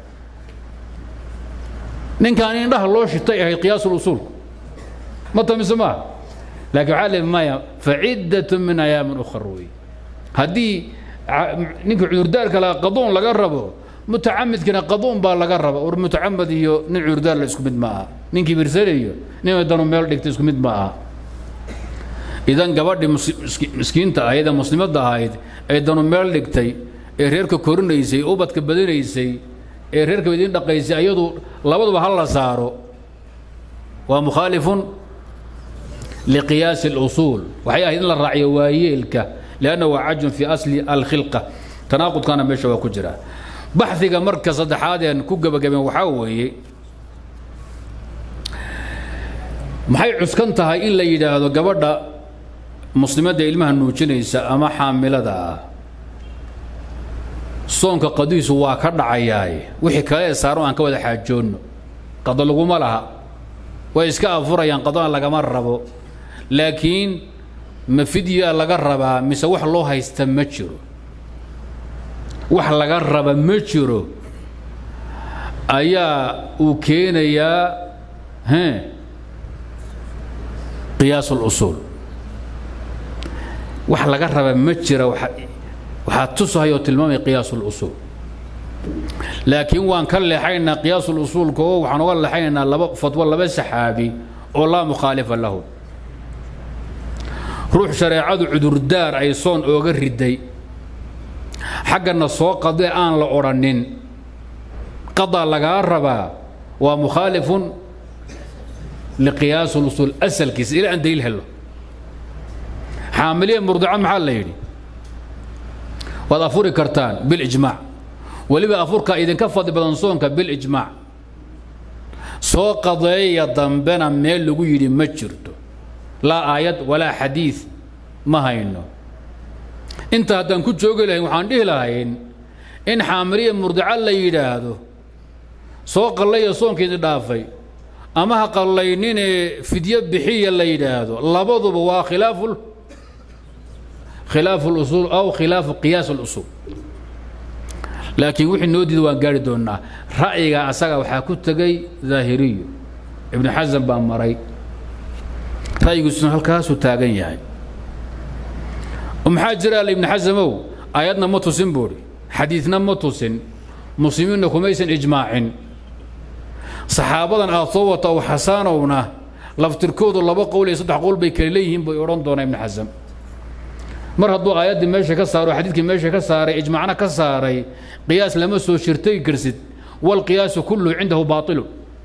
ninkaan indhaha loo shitay ahayd qiyaasul usuulku ma tamise maaha laakiin waxaa le maya faciddatun min ayaamin ukhar wey haddii ninka cudurdaarka laga qaduun laga rabo mutacamidkina qaduun baa laga raba war mutacamid iyo nin cudurdaar la isku mid ma aha nin kibirsanayo nin danu meel dhigta isku mid ma aha idan gabadhii miskiinta ahayd ee muslimadda ahayd ee danu meel dhigtay ee reerka korinaysay ubadka badinaysay ee reerka idiin dhaqaysay ayadu labaduba ha la saaro waa mukhaalifun liqiyaasi اlusuul waxay ahayd in la raaciyo waayeelka lianna waa cajun fii asli alkhilqa tanaaqudkana meesha waa ku jira baxdiga marka saddexaad een ku gebagabeen waxaa weeye maxay cuskan tahay in la yidhaahdo gabadha muslimadda ilmaha nuujinaysa ama xaamilada ah soonka qadiisu waa ka dhacayaaye wixii kale ee saaro aan ka wada xaajoonno qado laguma laha way iska afurayaan qadona lagama rabo laakiin ma fidyaa laga rabaa mise wax loo haysta ma jiro wax laga raba ma jiro ayaa uu keenayaa he qiyaas اlusuul wax laga raba ma jira waxaa tusahay oo tilmaamaya qiyaas اlusuul laakiin waan ka leexaynaa qiyaas اlusuulka oo waxaan uga leexaynaynaa laba fatwo laba saxaabi oo laa mukhaalifa lahu ruux shareecadu cudurdaar ay soon ooga riday xaggana soo qadee aan la odhanin qadaa lagaa rabaa waa mukhaalifun liqiyaas اlusuul asalkiisa ilaa aan daliil helo xaamiliya murdica maxaa la yidhi waad afuri kartaan bilijmaac weliba afurka idinka fadli badan soonka bilijmaac soo qadeeya dambena meel lagu yidhi ma jirto laa aayad walaa xadiid ma hayno inta haddaan ku joogi lahayn waxaan dhihi lahayn in xaamiriya murdica la yidhaahdo soo qallaya soonkiidi dhaafay ama ha qallayninee fidyo bixiya la yidhaahdo labaduba waa khilaafu khilaafu lusuul aw khilaafu qiyaas اlusuul laakiin wixii noo diida waan gaari doonnaa ra'yiga asaga waxaa ku tegey daahiriyo ibnu xasan baa maray ra'yigiisuna halkaasuu taagan yahay maxaa jira alle ibnu xasamow aayadna ma tusin buuhi xadiidna ma tusin muslimiinna kumaysan ijmaacin saxaabadan aad soo wata ow xasaanowna laftirkoodu laba qowl iyo saddex qowl bay kale leeyihiin bay odhan doonaa ibnu xasam mar hadduu aayaddii meesha ka saaro xadiidkii meesha ka saaray ijmaacna ka saaray qiyaas lama soo shirtay karsid walqiyaasu kulluhu cindahu baailu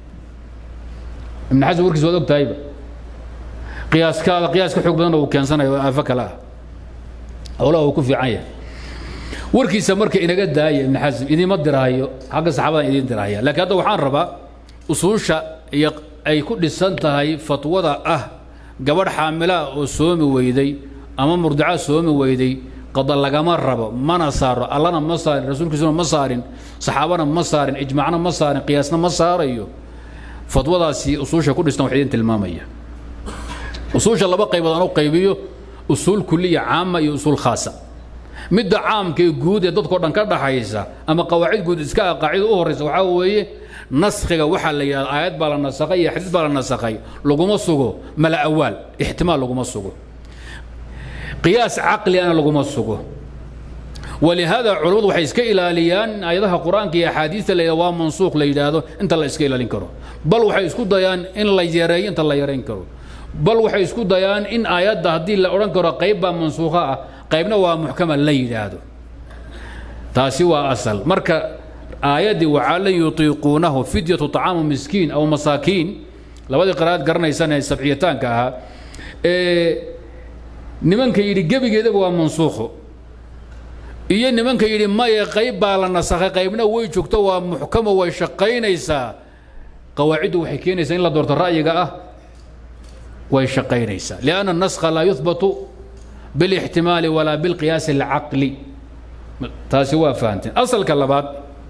ibnu xasan warkiis waad og tahayba qiyaaskaada qiyaas ka xoog badanna uu keensanayo aafo kale ah howlaha uu ku fiican yahay warkiisa marka inaga daaya ibnu xasan idiima diraayo xagga saxaabadan idiin dirahaya laakiin hadda waxaan rabaa usuusha iyo ay ku dhisan tahay fatwada ah gabadh xaamilaa oo soomi weyday ama murdica soomi weyday qada lagama rabo mana saaro allana ma saarin rasuulkiisuna ma saarin saxaabana ma saarin ijmaacna ma saarin qiyaasna ma saarayo fatwadaasi usuusha ku dhistan wax idin tilmaamaya usuusha laba qaybood aan u qaybiyo usuul kuliya caama iyo usuul khaasa midda caamka ee guud ee dadkao dhan ka dhaxaysa ama qawaacid guud iska ah qaacida u horraysa waxaa weeye naskhiga waxaa la yidhahda aayad baa la nasakhay iyo xadiis baa la nasakhay laguma sugo mala awaal ixtimaal laguma sugo qiyaas caqligana laguma sugo walihaada culammadu waxay iska ilaaliyaan aayadaha qur-aanka iyo axaadiista la yidhahdo waa mansuuq la yidhaahdo inta la iska ilaalin karo bal waxay isku dayaan in la yareeyo inta la yarayn karo bal waxay isku dayaan in aayadda haddii la odhan karo qayb baa mansuukha ah qaybna waa muxkama la yidhaahdo taasi waa asal marka aayaddii waxaa lan yutiiquunahu fidyatu طacaamu miskiin aw masaakiin labadii qiraa'ad garanaysaan ee sabciyataanka ahaa ee nimanka yidhi gebigeedaba waa mansuukho iyo nimanka yidhi maye qayb baa la nasakhay qaybna way joogto waa muxkamo way shaqaynaysaa qawaaciddu waxay keenaysaa in la doorto ra'yiga ah way shaqaynaysaa lianna naskha laa yuhbatu bilixtimaali walaa bilqiyaasi alcaqli taasi waa fahanteen asalka labaad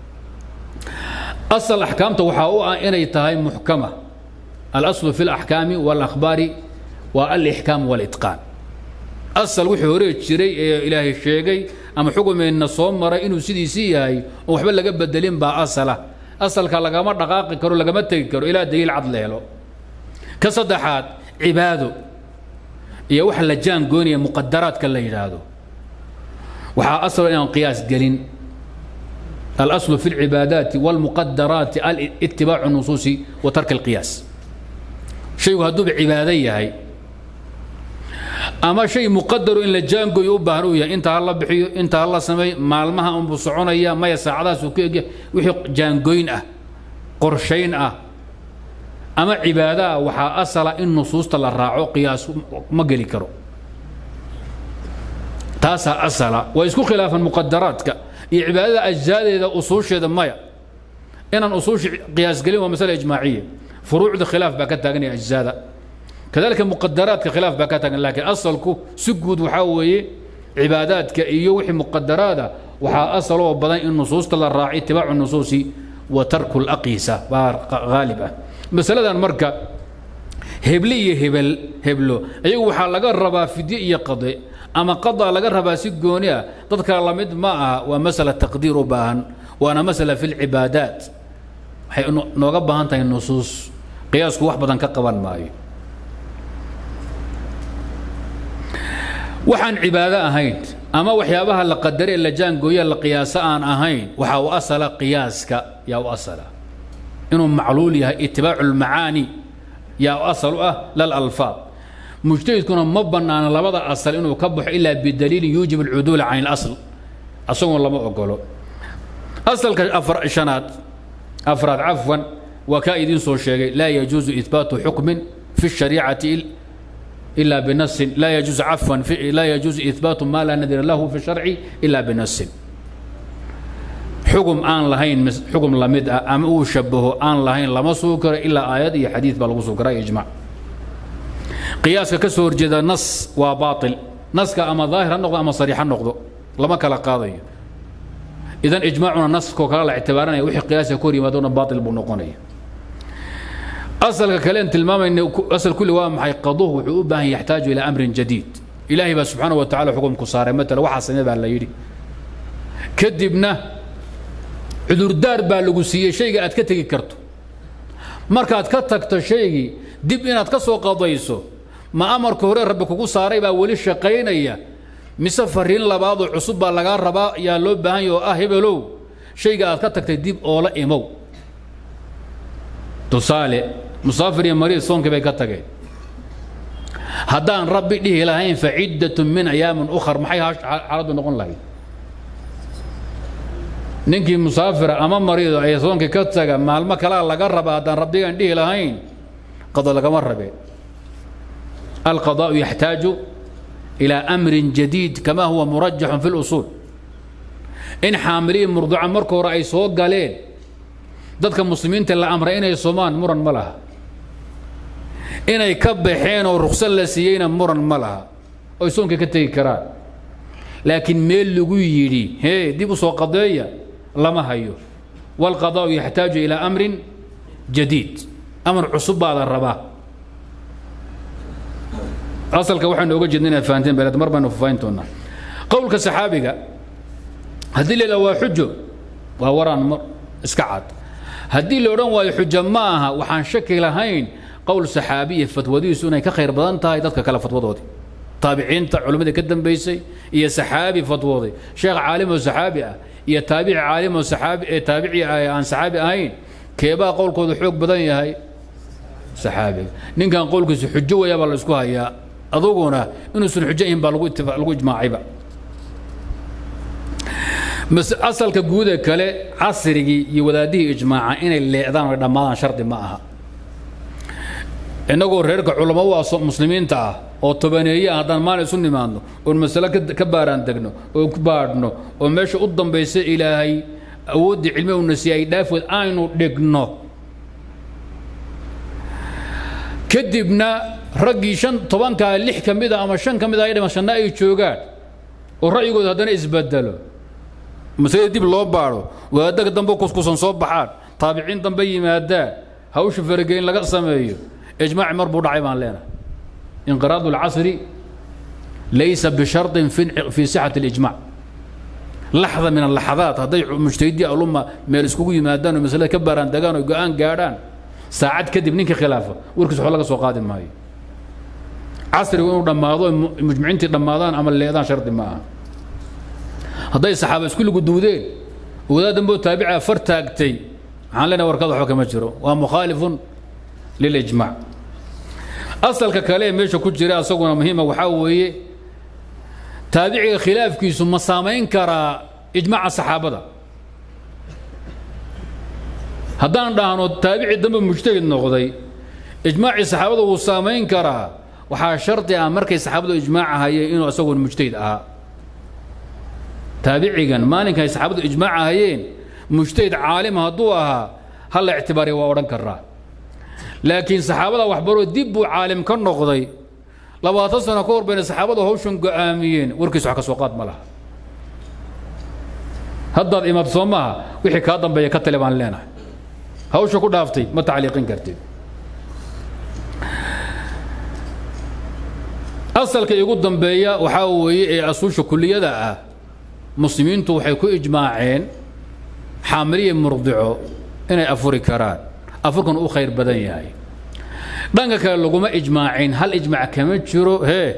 asal axkaamta waxaa u ah inay tahay muxkama alaslu fi alaxkaami walakhbaari waa alixkaam walitqaan asal wixii hore jiray ee ilaahay sheegay ama xugumeenna soo maray inuu sidiisii yahay oo waxba laga bedelin baa asala asalka lagama dhaqaaqi karo lagama tegi karo ilaa daliil cad la helo ka saddexaad cibaado iyo waxa la jaangoynaya muqadaraadka la yidhaahdo waxaa asal inaan qiyaas gelin alaslu fi alcibaadaati walmuqadaraati alitibaacu nusuusi wa tarki alqiyaas shaygu hadduuba cibaado yahay ama shay muqadaro in la jaangoyo u baahan uu yahay inta ha la bixiyo inta ha la sameey maalmaha unbuu soconaya maya saacadahaasuu ku egya wixii jaangoyn ah qorshayn ah ama cibaado ah waxaa asala in nusuusta la raaco qiyaas ma geli karo taasaa asala waa isku khilaafan muqadaraadka iyo cibaadada ajzaadeeda usuusheeda maya inaan usuusha qiyaas gelin waa masale ijmaaciya furuucda khilaaf baa ka taaganaya ajzaada كذلك مقدرات خلاف بكاتك لكن أصلكو سجود وحاوي عباداتك إيو وحي مقدرات وحا أصلوا بدن النصوص تلا الراعي اتباع النصوص وترك الأقيسة غالبا مسألة مركة هبلي هبل هبلو أيو وحا لغا ربا في دي قضي أما قضى لغا ربا سجونيا تذكر لمد معها ومسألة تقدير باهن وأنا مسألة في العبادات حي نوغا باهن النصوص قياسك واحد بدن كقبان ماي waxaan cibaado ahayn ama waxyaabaha la qadare la jaangooya la qiyaaso aan ahayn waxaa u asala qiyaaska yaa u asala inuu macluul yahay itibaacu lmacaani yaa u asal u ah lal alfaad mujtahidkuna ma bannaana labada asal inuu ka baxo ilaa bidaliilin yuujib alcuduula can ilasl asagoon lama ogolo asalka afar shanaad afraad cafwan waa kaa idiin soo sheegay laa yajuusu ihbaatu xukmin fi shariicati إلا بنص لا يجوز عفوا لا يجوز إثبات ما لا نذر له في الشرع إلا بنص xugum aan lahayn xugum la mid ah ama uu shabaho aan lahayn lama sugi karo ilaa aayad iyo xadiid baa lagu sugi karaa iyo ijmac qiyaaska ka soo horjeeda nas waa baatil naska ama daahir ha noqdo ama sariix ha noqdo lama kala qaadayo idan ijmaacuna naskoo kale la ictibaaranaya wixii qiyaasiga ku hor yimaadona baatil buu noqonaya asalka kale aan tilmaamayna asal kulli waa maxay qaduhu wuxuu u baahan yaxtaaju ilaa amrin jadiid ilaahay baa subxaana wa tacala xukumku saaray matala waxaa samee baa la yidhi kadibna cudurdaar baa lagu siiyey shayga aad ka tegi karto markaad ka tagto shaygii dib inaad ka soo qadayso ma amarka hore rabbi kugu saaray baa weli shaqaynaya mise fariin labaadoo cusub baa lagaa rabaa yaa loo baahan yahy oo ah hebelow shayga aad ka tagtay dib oola imow tusaale musaafir iyo mariid soonkii bay ka tageen haddaan rabbi dhihi lahayn fa ciddatun min ayaamin ukhar maxay xaaladdu noqon lahayd ninkii musaafira ama mariido ee soonkii ka taga maalmo kalaa laga raba haddaan rabbigaan dhihi lahayn qado lagama rabeen alqadaa'u yaxtaaju ilaa amrin jadiid kama huwa murajaxun fi lusuul in xaamiliyi murduca marka hore ay soo galeen dadka muslimiinta la amray inay somaan muran ma laha inay ka baxeen oo ruksad la siiyeyna muran ma laha oy soonkii ka tegi karaan laakiin meel lagu yidhi hee dib u soo qadeeya lama hayo waalqadaa'u yaxtaaju ilaa amrin jadiid amar cusub baa la rabaa asalka waxaynu oga jeedna inaad fahanteen beleed mar baynu fafahin doonaa qowlka saxaabiga haddii la yidhaha waa xujo waa waraan mar iska cad haddii la odhan waayo xujo ma aha waxaan shaki lahayn qowl saxaabiya fatwadiisu inay ka khayr badan tahay dadka kale fatwadoodii taabiciinta culimmadii ka dambaysay iyo saxaabi fatwooday sheekh caalim oo saxaabi ah iyo taabici caalim oo saxaabi ee taabici aan saxaabi ahayn keebaa qowlkooda xoog badan yahay saxaabiga ninkan qowlkiisu xujo weeyaa baa la isku hayaa aduguna inuusan xujo ahin baa lagu lagu ijmaacayba asalka guuda kale casrigii iyo wadaadihii ijmaaca inay leecdaan o dhammaadaan shardi ma aha innagoo reerka culamo u ah muslimiinta ah oo tobaneeye ah haddaan maalin isu nimaadno oon masale ka baaraan degno oo ku baadhno oo meesha u dambaysa ilaahay awooddii cilmi una siiyey ay dhaafood aynu dhigno kadibna raggii shan tobankaa lix ka mid a ama shan ka mid a ay dhiman shanna ay joogaan oo ra'yigooda haddana isbedelo masalada dib loo baadho wadaaddaga dambe kuskusan soo baxaan taabiciin dambe yimaadaan hawsha farageyn laga sameeyo ijmaaci mar buu dhacay baan leenahay inqiraadu alcasri laysa bisharطin fi sixati اlijmac laxda min alaxadaat hadday mujtahidii alumma meel iskugu yimaadaan oo masalada ka baaraan degaan oo go-aan gaadhaan saacad kadib ninkii khilaafa warkiis waxba laga soo qaadi maayo casrigu inuu dhammaado mujmiciintii dhammaadaan ama leedaan shardi ma aha hadday saxaaba isku luguduudeen wadaad damboo taabica far taagtay waxaan leenahay warkada waxba kama jiro waa mukhaalifun lilijmac asalka kale ee meesha ku jira asaguna muhiima waxaa weeye taabiciga khilaafkiisu ma saamayn karaa ijmaaca saxaabada haddaan dhahno taabici dambe mujtahid noqday ijmaacii saxaabada wuu saamayn karaa waxaa shardi ah markay saxaabadu ijmaaca hayeen inuu asagun mujtahid ahaa taabicigan maalinka ay saxaabadu ijmaaca hayeen mujtahid caalima hadduu ahaa hal la ictibaariya waa odhan karaa laakiin saxaabada waxbaroo dib buu caalim ka noqday labaatan sano ka hor bayna saxaabadu hawshan go'aamiyeen warkiis wax ka soo qaad ma laha haddaad imaad soo maaha wixii kaa dambeeya ka tale baan leenahay hawsha ku dhaaftay ma tacliiqin kartid asalka igu dambeeya waxaa weeye ee asuusha kuliyada ah muslimiintu waxay ku ijmaaceen xaamiliya murdico inay afuri karaan afurkan u khayr badan yahay dhanka kale laguma ijmaacin hal ijmaac kama jiro hee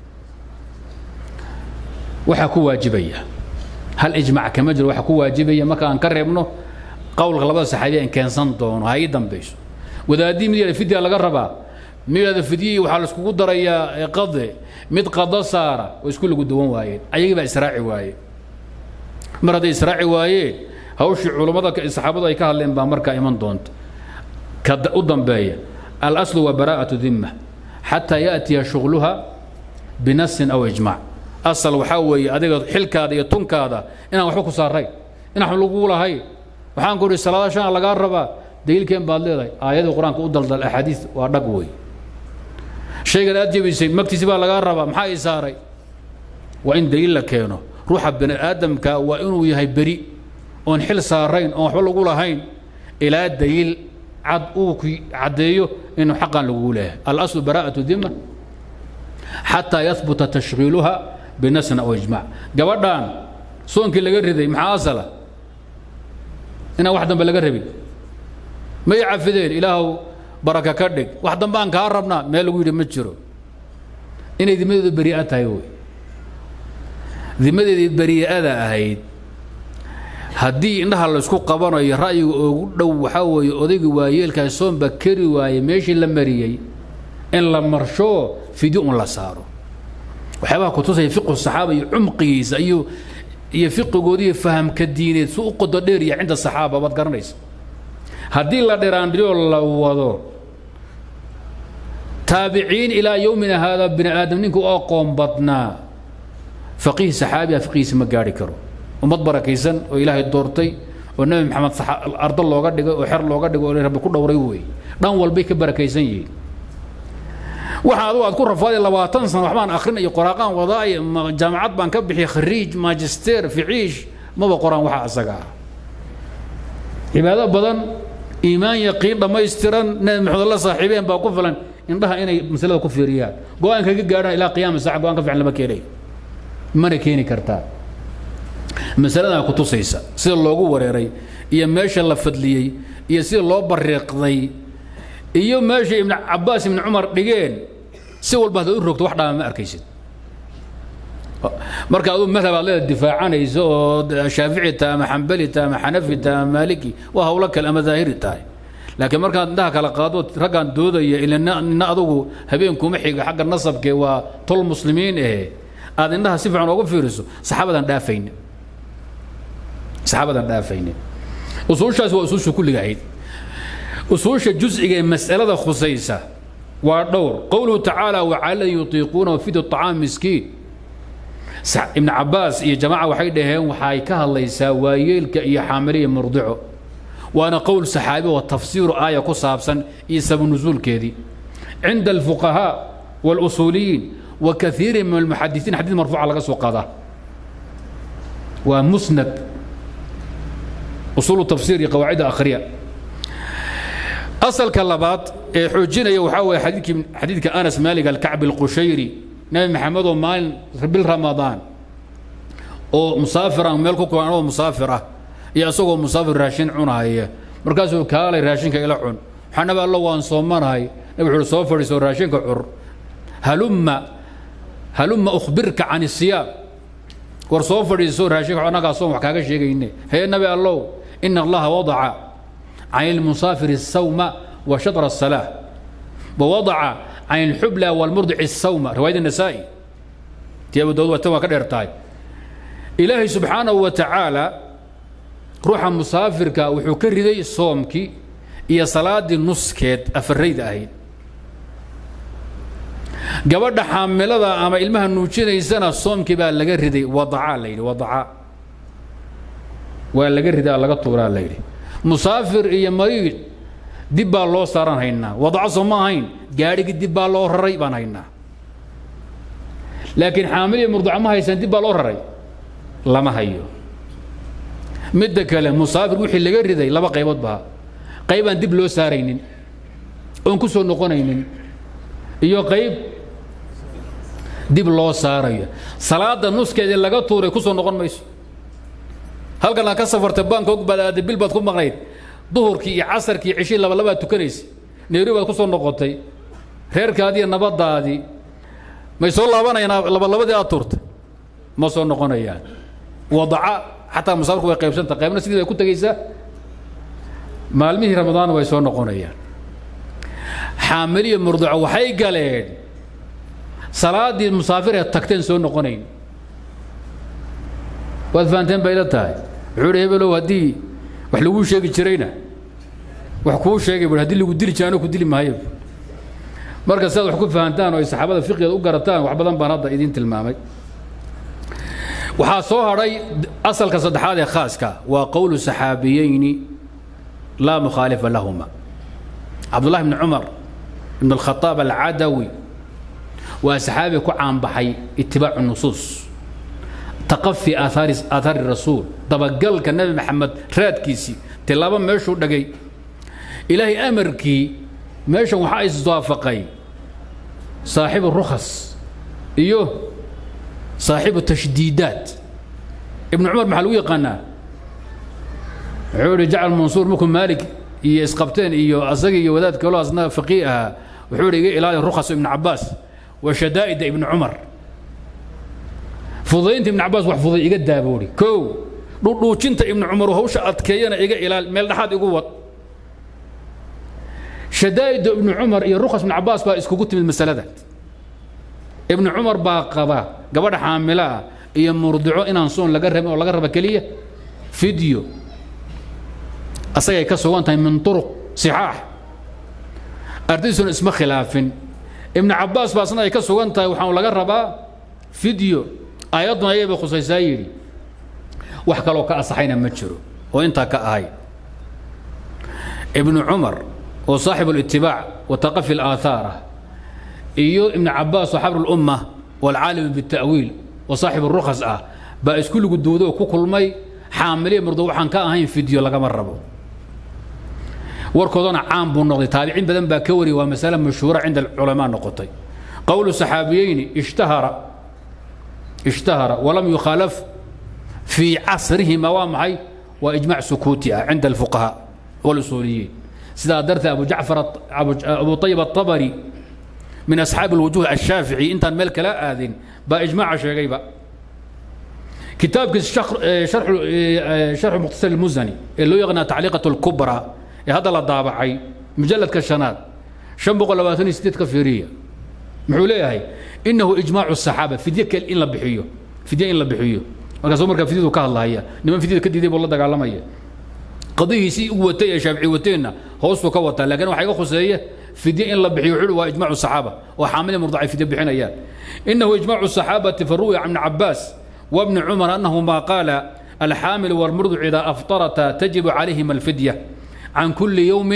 waxaa ku waajibaya hal ijmaac kama jiro waxaa ku waajibaya marka aan ka reebno qowlka labada saxaabiya aan keensan doono ha ii dambayso wadaadii mid yada fidya laga rabaa mid yada fidyihii waxaa la iskugu darayaa qade mid qado saara oo isku lagu duwan waayeen ayagii baa israaci waaye mar hadday israaci waayeen hawshii culummada saxaabadu ay ka hadleen baa markaa iman doonta ka u dambeeya alaslu waa baraa'atu dimma xataa yaatiya shughluha binasin aw ijmaac asal waxaa weeye adiga xilkaada iyo tunkaada inaan waxba ku saarayn inaan lagu lahayn waxaan ku idhi salaada shan lagaa rabaa daliilkeen baad leedahay aayadii qur-aanka u daldal axaadiis waa dhag wey shaygan aad jebisay magtiisi baa lagaa rabaa maxaa ii saaray waa in daliil la keeno ruuxa bani aadamka waa inuu yahay beri oon xil saarayn oon waxba lagu lahayn ilaa daliil cad uu ku caddeeyo inuu xaqan lagugu leeyahay alaslu baraa'atu dima xataa yahbuta tashkiiluha binasna aw ijmac gabadhan soonkii laga riday maxaa asala inaan wax dambe laga rabin may cafideen ilaahow baraka ka dhig wax dambe aan kaa rabnaa meel lagu yidhi ma jiro inay dimadeedu beri'a tahay wey dimadeedii beri'ada ahayd haddii indhaha laysku qabanayo ra'yiga ugu dhow waxaa weeye odayga waayeelkaas soonba keri waaye meeshii la mariyey in la marshoo fidyo un la saaro waxyaabaha kutusaya fiqhu saxaaba iyo cumqigiisa iyo iyo fiqigoodiiyo fahamka diineed su u qodo dheer iyo cinda saxaaba baad garanaysa haddii la dhiraandhiyoo la wado taabiciin ilaa yowmina haada bini aadam ninka u aqoon badnaa faqiih saxaabiga fiqihiisa ma gaari karo ummad barakaysan oo ilaahay doortay oo nebi maxamed ardo looga dhigay oo xer looga dhigay oo rabbi ku dhowray weeye dhan walbay ka barakaysan yihiin waxa adugu aad ku rafaaday labaatan sano waxbaan akhrin iyo qoraaqaan wadaay jaamacad baan ka bixiyay khariij magister ficiish maba qoraan waxa asaga ah cibaado badan iimaan yaqiin dhammaystiran nebi maxamed la saaxiibeen baa ku filan indhaha inay masalada ku fiiriyaan go-aan kaga gaadhaan ilaa qiyaama saaca go-aan ka fiican lama keenay mana keeni kartaa masaladaa ku tusaysa sida loogu wareeray iyo meesha la fadliyey iyo sida loo bariiqday iyo meesha ibn cabaas ibn cumar dhigeen si walba haddaad u rogto wax dhaama ma arkaysid marka aduu madhab aad leeda difaacanayso oo shaafici tahay ama xambali tahay ama xanafi tahay ama maaliki waa hawlo kale ama daahiri tahay laakiin markaad indhaha kala qaado raggaan doodaya ila nina adugu habeenkuma xiga xagga nasabkee waa tol muslimiin ahe aad indhaha si fiican oogu fiiriso saxaabadan dhaafaynin saxaabadan dhaafaynin usuushaasi waa usuusha kulliga ahayd usuusha jusciga ee mas'alada khusaysa waa dhowr qowluhu tacaala wacala yutiiquuna fidu طacaam miskiin ibn cabaas iyo jamaaca waxay dhaheen waxay ka hadlaysaa waayeelka iyo xaamiliya murdico waana qowl saxaabi oo tafsiiru aaya ku saabsan iyo sabanusuulkeedii cinda alfuqahaa واlusuuliyiin wa kaiirin min almuxadisiin xadiid marfuuca laga soo qadaa waa musnad usuulu tafsiir iyo qawaacida akhriya asalka labaad ee xoojinaya waxaa weeye xadiidkii xadiidka anas maalig alkacbi alqushayri nabi maxamed oo maalin bil ramadaan oo musaafir ah meel ku kulan anoo musaafir ah iyo isagoo musaafir raashin cunahaya markaasuu kaalay raashinka ila cun waxaa nabi allo waan soomanahay nabi wuxuu soo fadhiiso raashinka cur halumma halumma ukhbirka can isiyaam war soo fadhiiso raashinka annagaa soom wax kaaga sheegayne hee nabi allow ina allaha wadaca can ilmusaafiri الsawma wa shatra الsalaa wawadaca can ilxubla walmurdici الsawma riwaayad النasaa'i tii abu daawud watan waa ka dheer tahay ilaahay subxaanahu wa tacaala ruuxa musaafirka wuxuu ka riday soomkii iyo salaadii nuskeed afarayda ahayd gabadha xaamilada ama ilmaha nuujinaysana soomkii baa laga riday wadaca la yidhi wadaca waa laga ridaa laga tuuraa la yidhi musaafir iyo mariid dib baa loo saaran haynaa wadaco soo ma ahayn gaadhigii dib baa loo raray baan haynaa laakiin xaamil iyo murdaco ma haysaan dib baa loo raray lama hayo midda kale musaafir wixii laga riday laba qaybood baa qayb aan dib loo saaraynin oon ku soo noqonaynin iyo qayb dib loo saarayo salaada nuskeedii laga tuuray ku soo noqon mayso halkan aad ka safartay baanka og baad aaday bil baad ku maqnayd duhurkii iyo casarkii cishii laba labaad tukanaysa nairobi baad ku soo noqotay reerkaadii iyo nabadaadii may soo laabanayaan labalabadii aad tuurtay ma soo noqonayaan wadaca xataa musaafirku way qaybsanta qaybna sidii bay ku tegaysaa maalmihii ramadaanna way soo noqonayaan xaamiliyo murdaco waxay galeen salaadii musaafir ee tagteen soo noqonayn waad fahanteen bay la tahay wuxuu hi hebelow haddii wax laguu sheegi jirayna wax kuu sheegay bu hadii lagu dili jiraano ku dili maayo marka sidaad wax ku fahantaan oo ay saxaabada fiqigeeda u garataan wax badan baan hadda idiin tilmaamay waxaa soo hadhay asalka saddexaad ee khaaska waa qowlu saxaabiyeyni laa mukhaalifa lahuma cabdullahi bni cumar ibn alkhataab alcadawi waa saxaabi ku caanbaxay itibaacu nusuus taqafi aahaari aahaari rasuul dabagalka nebi maxamed raadkiisii tilaabo meeshuu dhagay ilaahay amarkii meeshan waxaa iswaafaqay saaxibu rukhas iyo saaxibu tashdiidaat ibnu cumar maxaa lagu yaqaanaa wuxuu ihi jacl mansuur markuu maalik iyo isqabteen iyo asagii iyo wadaad kaloo asna faqii ahaa wuxuu ihi iga ilaali rukhas ibnu cabaas wa shadaa'ida ibnu cumar fudaynta ibnu cabaas wax fuday iga daaboori kow dhudhuujinta ibnu cumar hawsha adkeeyana iga ilaali meel dhexaad igu wad shadaa'ida ibnu cumar iyo rukhas ibnu cabaas baa iskugu timid masalada ibnu cumar baa qaba gabadha xaamilo ah iyo murdico inaan soon laga rabin oo laga raba keliya fideo asagay ka sugan tahay min turuq sixaax ardaydiisuna isma khilaafin ibnu cabaas baa asna ay ka sugan tahay waxaan laga rabaa fideo aayadduna ayay bay khusaysaa yidhi wax kaloo ka asaxayna ma jiro oo intaa ka ahay ibnu cumar oo saaxibu litibaac wa taqafi alaahaar ah iyo ibnu cabaas oo xabru lumma waalcaalim bita'wiil oo saaxibu rukhas ah baa isku luguduuday oo ku kulmay xaamiliya murdo waxaan ka ahayn fideo lagama rabo warkoodana caan buu noqday taabiciin badan baa ka wariyay waa masale mashhuura cinda alculamaa noqotay qowlu saxaabiyeyni ishtahara ishtahara walam yukhaalaf fii casrihima waa maxay waa ijmac sukuuti ah cinda alfuqahaa walusuuliyiin sidaa darteed abu jacfar abu ayib atabari min asxaabi alwujuh ashaafici intaan meel kala aadin baa ijmaaca sheegayba kitaabkiis sharxu mukhtasar almusani ee loo yaqaana tacliiqat alkubra ee hadda la daabacay mujalladka shanaad shan boqol labaatan iyo sideed ka fiiriya muxuu leeyahay inahu ijmaacu saxaaba fidye kel in la bixiyo fidye in la bixiyo markaasuu markaa fidyadu ka hadlahaya niman fidyada ka diiday buu la dagaalamaya qadihiisii u watay ee shaafici wateenna hoostuu ka wataa laakiin waxaa iga khuseeye fidye in la bixiyo wuxuu waa ijmaacu saxaaba oo xaamili murdacay fidye bixinayaan inahu ijmaacu saxaabati faruwiya can ibni cabaas وابن عمر أنه ما قال الحامل والمرضع إذا أفطرتا تجب عليهما الفدية عن كل يوم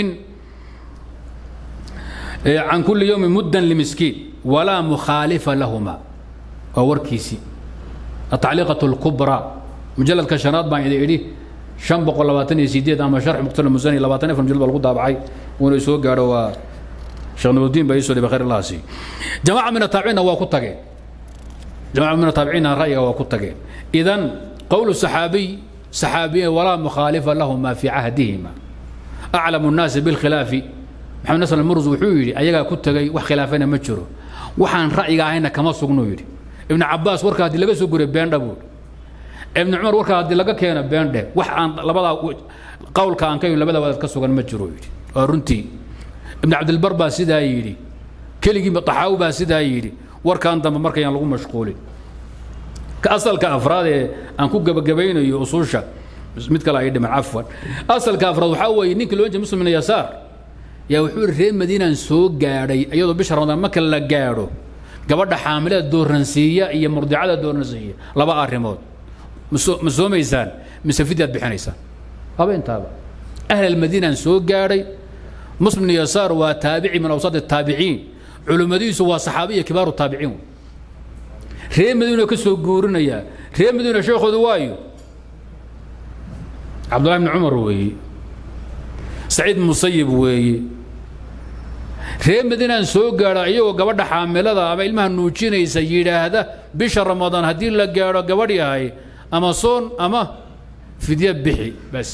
عن كل يوم مدا لمسكين ولا مخالف لهما ووركيسي التعليقة الكبرى مجلد كشنات بان يدي شن بقول لباتني سيديد أما شرح مقتل المزاني لباتني في مجلد بالغدا بعي ونسوق قالوا شيخ نور الدين بيسو بخير الله سي جماعة من التابعين وكتاكين جماعة من التابعين رأيه وكتاكين إذن قول الصحابي صحابي ولا مخالف لهما في عهدهما أعلم الناس بالخلاف محمد نصر المرز وحويري أيها كتاكي وخلافنا مجرو وحان رأيك هنا كما سقنو يري ابن عباس وركا هدي لغا سوغوري بين دبور ابن عمر وركا هدي لغا كينا بين ده وحان لبدا قول كان كيو لبدا ودad ka sugan ma jiro yiri waa runtii ibn abd albar baa sidaa yiri keligii taxaaw baa sidaa yiri warkan dambe markayaan lagu mashquulin ka asalka afraad ee aan ku gabagabaynayo usuusha mid kale ay dhiman cafwan asalka afraad waxaa weeye ninka loo jeeda muslim ibn yasaar yaa wuxuu yidhi reer madiinaan soo gaadhay iyadoo bisha ramadaan marka la gaadho gabadha xaamilada dooransiiya iyo murdicada dooransiiya laba arrimood ma soomaysaan mise fidyaad bixinaysaan laba intaaba ahl almadiinaan soo gaadhay muslim ibn yasaar waa taabici min awsaad الtaabiciin culimmadiisu waa saxaabiya kibaaru taabiciin reer madiina ka soo guurinayaa reer madiina sheekhoodu waayo cabdullahi bni cumar weeye saciid musayib weeye reer madiinaan soo gaadha iyagoo gabadha xaamilada ama ilmaha nuujinaysa yidhaahda bisha ramadaan haddii la gaadho gabadh yahay ama soon ama fidya bixi bas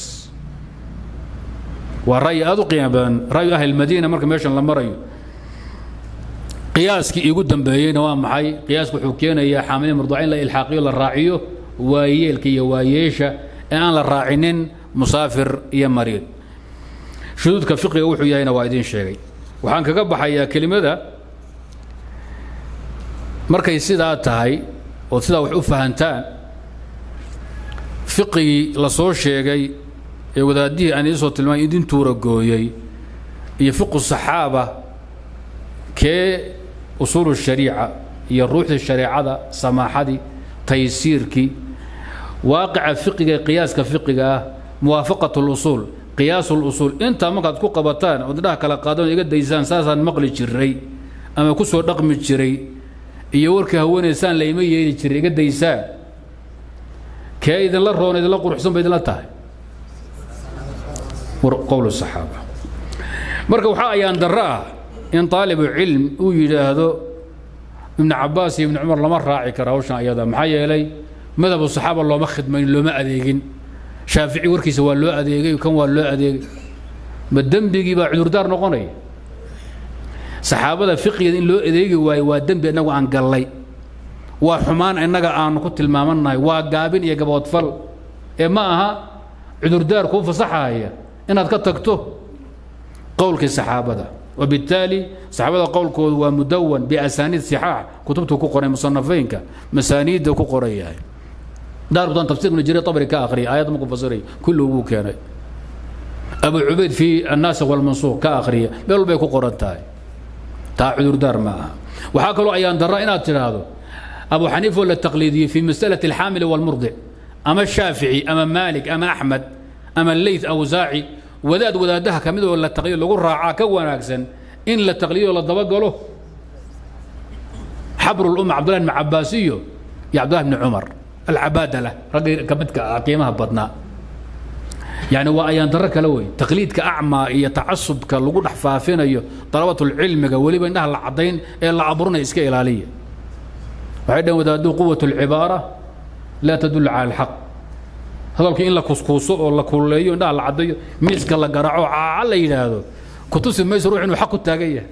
waa ra'yi aad u qiimo badan ra'yu ahli madiina marka meeshan la marayo qiyaaskii iigu dambeeyeyna waa maxay qiyaasku wuxuu keenayaa xaamilin murduca in la ilxaaqiyo la raaciyo waayeelka iyo waayeesha ee aan la raacinin musaafir iyo mariid shuduudka fiqiga wuxuu yahayna waa idiin sheegay waxaan kaga baxayaa kelimada markay sidaa tahay ood sidaa wax u fahantaan fiqigii la soo sheegay ee wadaadihii aan idinsoo tilmaamay idin tuura gooyey iyo fiqu saxaaba kee usuulu shariica iyo ruuxdii shareecada samaaxadii taysiirkii waaqica fiqiga qiyaaska fiqiga ah muwaafaqat lusuul qiyaas lusuul intaa markaad ku qabataan ood indhaha kala qaadan iga daysaan saasaan maqli jiray ama ku soo dhaqmi jiray iyo warkii haweenaysaan layma yeeli jiray iga daysaan kee idinla roon idinla quruxsan ba idinla tahay qowl saxaaba marka waxaa ayaan darro ah in taalibu cilm uu yidhaahdo ibnu cabaas iyo ibnu cumar lama raaci kara hawshan ayada maxaa yeelay madhabu saxaaba looma khidmayn looma adeegin shaafici warkiisa waa loo adeegay kan waa loo adeegay ma dembigii baa cudurdaar noqonaya saxaabada fiqigeeda in loo adeegi waayo waa dembi innagu aan gallay waa xumaan innaga aanu ku tilmaamannahay waa gaabin iyo gaboodfal ee ma aha cudurdaar kuu fasaxaya inaad ka tagto qowlkii saxaabada وبالتالي صحابة قول كود ومدون بأسانيد صحاح كتبته كقرية مصنفينك مسانيد كقرية دار بدون تفسير من الجرير طبري كآخري آيات مكفصري كله هو كان أبو عبيد في الناس والمنصور كآخرية بيقول بيكو قرنتاي تا عذر دار معها وحاكلوا أيان درائنا هذا أبو حنيفة ولا التقليدي في مسألة الحامل والمرضع أما الشافعي أما مالك أما أحمد أما الليث أو زاعي wadaad wadaadaha ka mid oo la taqliyo lagu raacaa ka wanaagsan in la taqliyo la dabagalo xabrulumma cabdullahi ibn cabbaas iyo iyo cabdullahi ibni cumar alcabaadala raggii ka midka ah qiimaha badnaa يعني وأيان درك لوي تقليدك أعمى إيه تعصبك لو دح فافينيو طلبة العلم ولي بينها العضين إلا عبرنا إسكا إلالية وعندما ودادو قوة العبارة لا تدل على الحق hadalkii in la kuskuuso oo la kuleeyo indhaha la cadayo miiska la garaaco caaca la yidhaahdo kutusi mayso ruux inuu xaq ku taagan yahay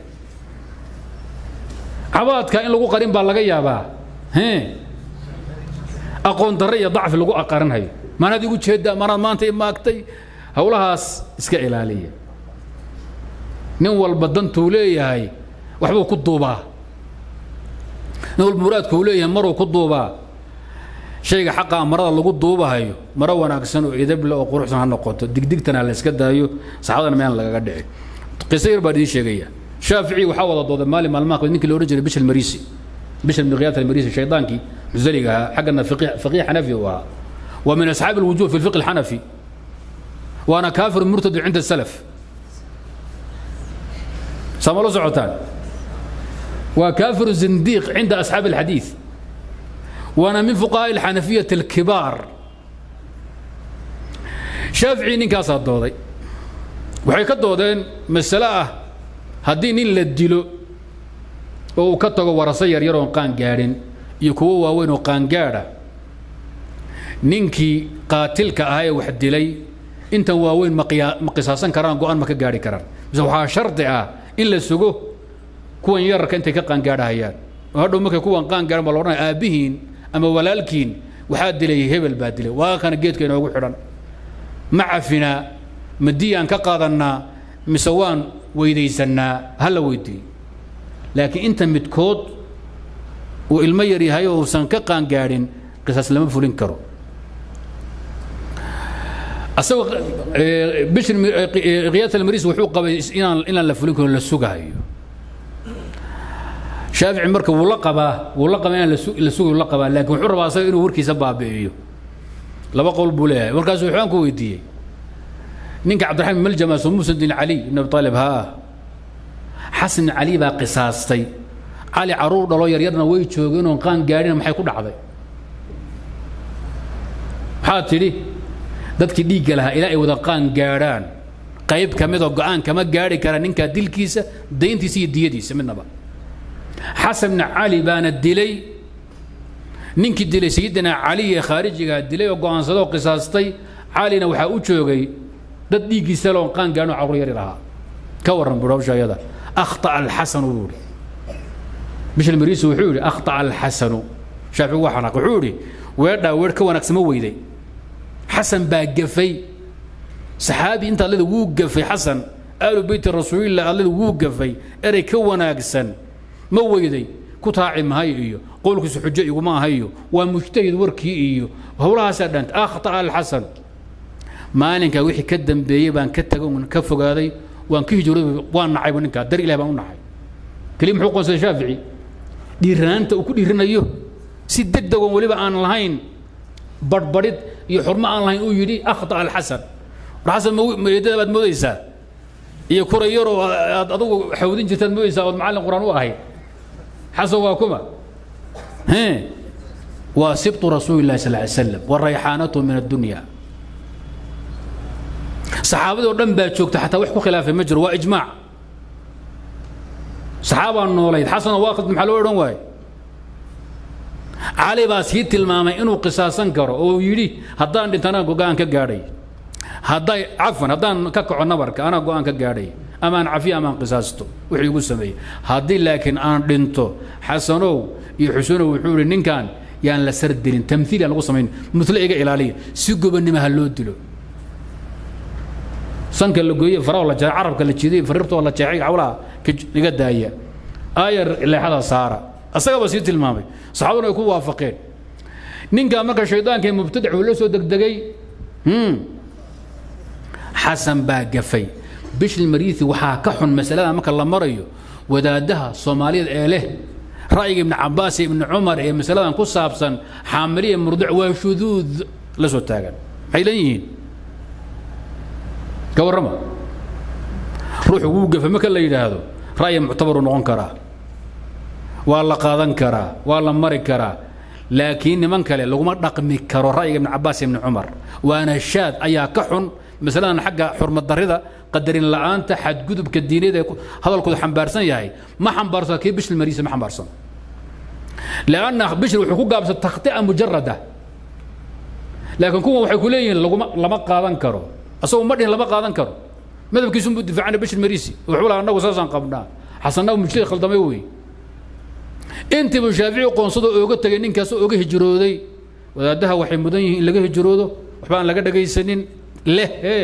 cabaadka in lagu qarin baa laga yaabaa he aqoon darre iyo dacfi lagu aqarinhayo maanaad igu jeedaa maanaad maanta imaagtay howlahaas iska ilaaliya nin walba dantuu leeyahay waxbuu ku duubaa nin walba muraadkuu leeyahay maruu ku duubaa shayga xaqa marada lagu duubahayo maro wanaagsan oo idable oo quruxsan ha noqoto digdigtana la iska daayo saxaabadana meel lagaga dhici qiso yar baan idiin sheegaya shaafici waxaa wada dooday maalin maalmaha ninkii la odhan jiray bishal marisi bishal miqyaat almarisi shaydaankii muzaliga ahaa xaggana faqiih xanafi uu ahaa waa min asxaabi alwujuh fi lfiqh alxanafi waana kaafir murtad cinda salaf sama la socotaan waa kaafiru zindiiq cinda asxaabi alxadiid وانا من فقهاء الحنفية الكبار شافعي نينكاس هدودي waxay ka doodeen masale ah haddii nin la dilo oo uu ka tago waraso yaryar oon qaan gaadhin iyo kuwo waaweyn oo qaangaadha ninkii qaatilka ahaa ee wax dilay intan waaweyn ma qisaasan karaan go-aan ma ka gaadhi karaan mise waxaa shardi ah in la sugo kuwan yararka intay ka qaangaadhahayaan oo hadhow markay kuwan qaangaadhan baa la odhanaya aabbihiin ama walaalkiin waxaa dilay hebel baa dilay waa kana geedka inoogu xidhan ma cafinaa ma diyaan ka qaadannaa mise waan weydaysannaa ha la weydiiyo laakiin inta midkood uu ilmo yar yahay oo uusan ka qaangaadhin qisaas lama fulin karo asagoo bishir qiyaas almaris wuxuu qabay inaan inaan la fulin karo la sugahayo shaafici marka wuu la qabaa wuu la qabaa inaan la sugayo la qabaa laakiin wuxuu rabaa asaga inuu warkiisa baabi'iyo laba qowl buu leeyahay markaasuu waxaan ku weydiiyey ninka cabdiraxmaan maljama soo muusan din cali ibn abi talib haa xasan cali baa qisaastay cali caruur dhalo yaryarna way joogeen oon qaan gaadhina maxay ku dhacday maxaad tidhi dadkii dhiigga lahaa ilaa ay wada qaan gaadhaan qayb ka midoo go-aan kama gaadhi kara ninkaa dilkiisa dayntiisa iyo diyadiisa midnaba xasan bn cali baana dilay ninkii dilay sayidina cali ee khaarijigaa dilay oo go-aansadoo qisaastay calina waxaa u joogay dad dhiiggiisa loon qaan gaadhin oo carruur yari lahaa ka warran buuri hawsha ayada akhطa'a alxasanu buu yidhi bishal mariisi wuxuu yidhi akhطa'a alxasanu shaafici waa xanaaq wuxuu yidhi weedhaa weedh ka wanaagsama weyday xasan baa gafay saxaabi inta allada wuu gafay xasan aalu beyti rasuulillah allada wuu gafay erey ka wanaagsan ma weyday ku taaci mahay iyo qowlkiisu xujo iguma ahayo waa mujtahid warkii iyo howlahaasaa dhanta akhطa'a alxasan maalinkaa wixii ka dambeeyey baan ka tago ka fogaaday waan ka hijrooday waan nacayba ninkaa dar ilahi baan u nacay keliya muxuu qoonsaday shaafici dhiiranaanta uu ku dhiiranayo si deg degoon weliba aan lahayn barhbadhid iyo xurmo aan lahayn uu yidhi akhta alxasan war xasan meedada baad moodaysaa iyo kuray yaroo aad adugu xawdin jirtaad moodaysaa ood macallin qur-aan u ahayd xasan waa kuma waa sibtu rasuuli llahi sal ly slam wa rayxaanatu min addunya saxaabadii oo dhan baa joogta xataa wax ku khilaafay ma jiro waa ijmaac saxaabaa noolayd xasan oo waaqid maxaa loo odhan waaye cali baa sii tilmaamay inuu qisaasan karo oo yidhi haddaan dhintana go-aan ka gaadhay hadday cafwan haddaan ka kaco nabarka anaa go-aan ka gaadhay amaan cafiya amaan qisaasto wuxuu igu sameeyey haddii laakiin aan dhinto xasanow iyo xusenow wuxuu yidhi ninkan yaan la sardilin tamhiil aan lagu samayn mutlo iga ilaaliya si gobonnimo ha loo dilo sanka la gooye faraha la jeexay carabka la jiiday fariirtoo la jeexay hawlaha iga daaya aayar leexada saara asagaba sii tilmaamay saxaabaduna ay ku waafaqeen ninkaa marka shaydaanka mubtadac uu la soo degdegay xasan baa gafay bishil mariisi waxaa ka xun masalada marka la marayo wadaadaha soomaaliyada ee leh ra'yiga ibni cabaas iyo ibni cumar ee masaladan ku saabsan xaamiliya murdic waa shuduud la soo taagan maxay leeyihiin ka warrama ruuxu wuu gafa marka la yidhaahdo ra'yi muctabaruu noqon karaa waa la qaadan karaa waa la mari karaa laakiin niman kale laguma dhaqmi karo ra'yiga ibni cabaas ibni cumar waana shaad ayaa ka xun masaladan xagga xurmad darrida qadarin la'aanta xadgudubka diineed ee hadalkooda xambaarsan yahay ma xambaarsan kii bishil mariisa ma xambaarsan lanna bishil wuxuu ku gaabsan takhtia mujarada laakiin kuwan waxay ku leeyihiin laguma lama qaadan karo asagoo ma dhihin lama qaadan karo madhabkiisunbuu difaacana bishil mariisi wuxuu laha annagu saasaan qabnaa xasannagu mujtahid khaldamay wey intiibu shaafici qoonsado ooga tegay ninkaasoo ooga hijrooday wadaadaha waxay mudan yihiin in laga hijroodo waxba aan laga dhagaysanin leh ee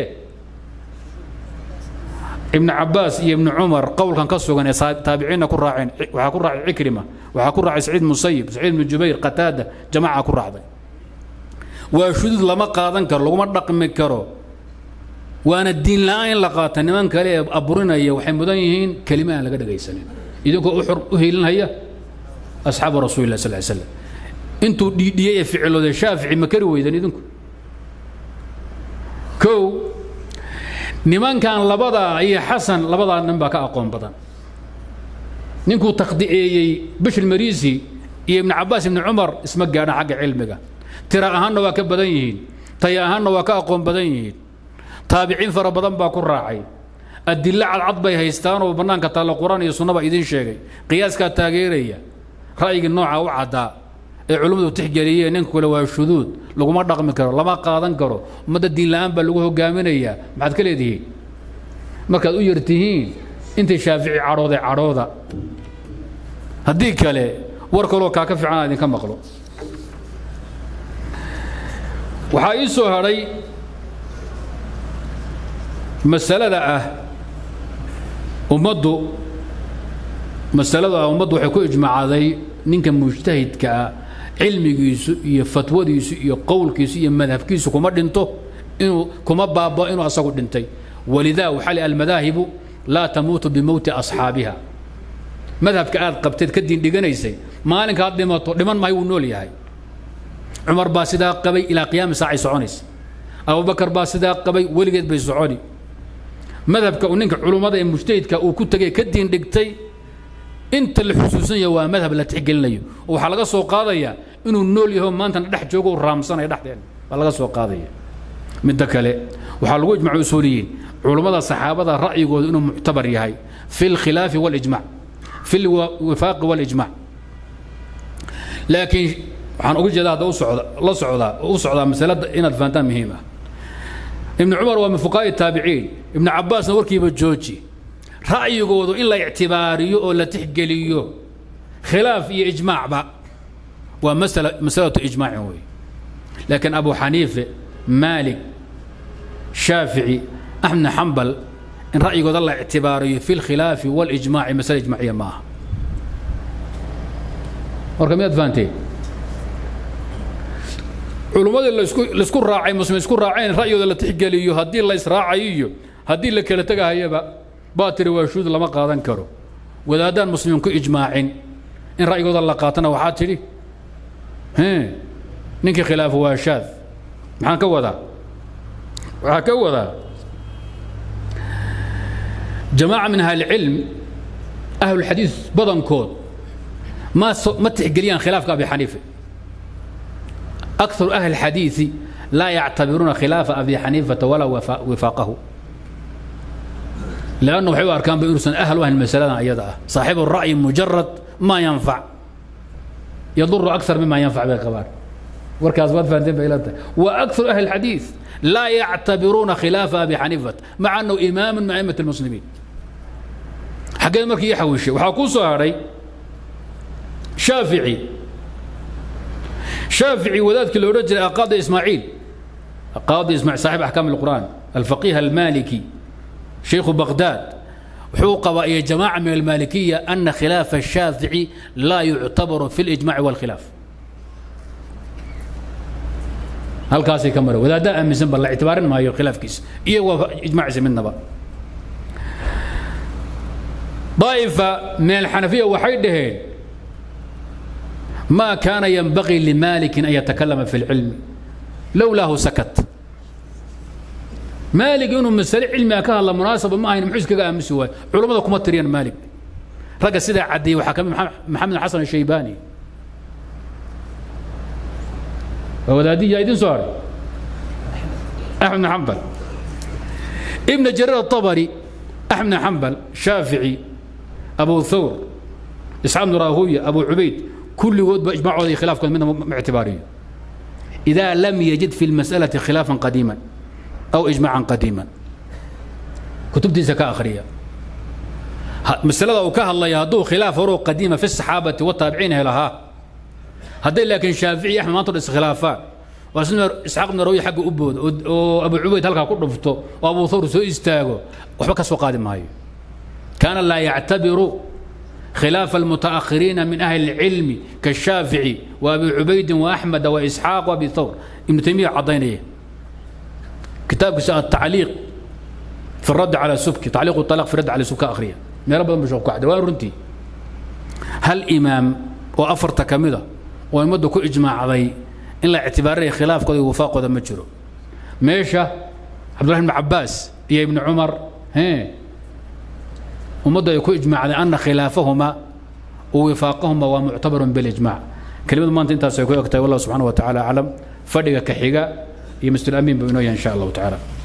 ibn cabaas iyo ibn cumar qowlkan ka sugan ee taabiciinna ku raaceen waxaa ku raacay cikrima waxaa ku raacay saciid musayib saciid ibnu jubayr qataada jamaaca ku raacday waa shuduud lama qaadan karo laguma dhaqmi karo waana diin la'aan in la qaata niman kale ee aburinaya waxay mudan yihiin kelima aan laga dhagaysanin idinkoo u hiilinhaya asxaabu rasuuli lah sal ly slam intuu dhiidhiyey ee ficilooday shaafici ma kari weydan idinku kow nimankan labadaa iyo xasan labadaa nin baa ka aqoon badan ninkuu takhdiceeyey bishil mariisi iyo ibni cabaas ibni cumar isma gaadhaan xagga cilmiga tira ahaanna waa ka badan yihiin taya ahaanna waa ka aqoon badan yihiin taabiciin fara badan baa ku raacay adilo cadcad bay haystaan oo bannaanka taalla qur-aan iyo sunnaba idiin sheegay qiyaaskaa taageeraya ra'yigii nooca u caddaa ee culimmadu tixgeliyeen ninka kale waa shuduud laguma dhaqmi karo lama qaadan karo ummadda diin la'aan baa lagu hogaaminayaa maxaad ka leedihiin markaad u yartihiin intay shaafici cadhooday cadhooda haddii kale war kaloo kaa ka fiican idinka maqlo waxaa ii soo hadhay masalada ah ummaddu masalada ah ummaddu waxay ku ijmacday ninka mujtahidka ah cilmigiisu iyo fatwadiisu iyo qowlkiisu iyo madhabkiisu kuma dhinto inuu kuma baabao inuu asagu dhintay walidaa waxaa li almadaahibu laa tamuutu bimowti asxaabiha madhabka aad qabteed ka diin dhiganaysay maalinkaad dhimato dhiman mahay wuu nool yahay cumar baa sidaa qabay ilaa qiyaami saacay soconaysa abubakar baa sidaa qabay weligeed bay soconi madhabka uu ninka culummada ee mujtahidka uu ku tegay ka diin dhigtay inta la xusuusan yahay waa madhab la tixgelinayo oo waxaa laga soo qaadayaa inuu nool yaho maantana dhex joogo u raamsanaya dhexdeen baa laga soo qaadaya midda kale waxaa lagu ijmacu usuuliyiin culummada saxaabada ra'yigooda inuu muctabar yahay fi lkhilaafi walijmac fi lwifaaqi walijmac laakiin waxaan uga jeedaa hadda usocda la socdaa u socdaa masalada inaad fahantaan muhiim ah ibnu cumar waa min fuqaa'i taabiciin ibnu cabbaasna warkiiba jooji ra'yigoodu in la ictibaariyo oo la tixgeliyo khilaaf iyo ijmaacba waa masala masalatu ijmaacin wey laakiin abu xaniife maalik shaafici axmed bn xambal in ra'yigooda la ictibaariyo fi lkhilaafi walijmaaci masale ijmaaciya ma aha marka miyaad fahanteen culummadii lasku laisku raacay muslim isku raaceen ra'yigooda la tixgeliyo haddii la israacayo iyo haddii la kala tegahayaba baa tiri waa shuud lama qaadan karo wadaadaan muslimiin ku ijmaacin in ra'yigooda la qaatana waxaa tidhi ninkii khilaafo waa shaad maxaan ka wadaa waxaa ka wadaa jamaaca min ahli cilm ahlulxadiid badankood ma ma tixgeliyaan khilaafka abi xaniife akharu ahli الxadiiثi laa yactabiruuna khilaafa abi xaniifata walaa wifaaqahu lanna waxay u arkaan ba inuusan ahal u ahayn masaladan ayada ah saaxibu ra'yi mujarad ma yanfac yaduru akar mima yanfac bay qabaan warkaas waad fahanteen bay ila tahay wa akharu ahli الxadiiث laa yactabiruuna khilaafa abi xaniifata maca annahu imaamu min a'imat اlmuslimiin xaggee markii ii xawishay waxaa kuu soo hadhay shaafici shaafici wadaadkii la odhan jiray aqaadi ismaaciil aqaadi ismaaciil saaxib axkaam alqur'aan alfaqih almaliki shaykhu baqdaad wuxuu qabaa iyo jamaaca min almalikiya ana khilaafa الshaafici laa yuctabaru fi اlijmaci wاlkhilaaf halkaasay ka mara wadaaddaa aaminsan ba la ictibaarin maayo khilaafkiisa iyo waa ijmaciisa midnaba طائفة من الحنفية waxay dhaheen ما كان ينبغي لمالك أن يتكلم في العلم لولاه سكت مالك إنه مسألة علمي ka hadla munaasaba ma ahayn muxuu iskaga aamusi waay culammada kuma tiriyaan maalik ragga sidaa caddeeyey waxaa kamid maxamed xasan الشhaybani waa wadaadiya idin soo haray أحمد بن حنبل ابن جرير الطبري أحمد بن حنبل شافعي أبو ثور إسحاق بن راهوية أبو عبيد كل ود بإجماع خلاف كان منهم اعتبارية إذا لم يجد في المسألة خلافا قديما أو إجماعا قديما كتبتي زكاة آخرية مسألة وكاه الله يهدو خلاف فروق قديمة في الصحابة والتابعين لها هذا لكن شافعي أحمد ما ترس خلافات واسنا إسحاق بن راهوية حق أبود وأبو عبيد هلك كل رفته وأبو ثور سو استاغو وحبك سو قادم هاي كان لا يعتبر خلاف المتأخرين من أهل العلم كالشافعي وأبي عبيد وأحمد وإسحاق وأبي ثور ابن تيمية عضينيه كتاب التعليق في الرد على السبكي تعليق الطلاق في الرد على السبكي آخرية ما رب مشوق واحد وارنتي هل إمام وأفرت كمدة ويمد كل إجماع علي إن لا اعتباره خلاف قد وفاق قد مجرو ميشة عبد الله بن عباس يا ابن عمر هي ومدة يكون إجماع على أن خلافهما ووفاقهما ومعتبر بالإجماع كلمة ما أنت سيكون والله سبحانه وتعالى أعلم فرق كحيقة يمثل الأمين بإنه إن شاء الله تعالى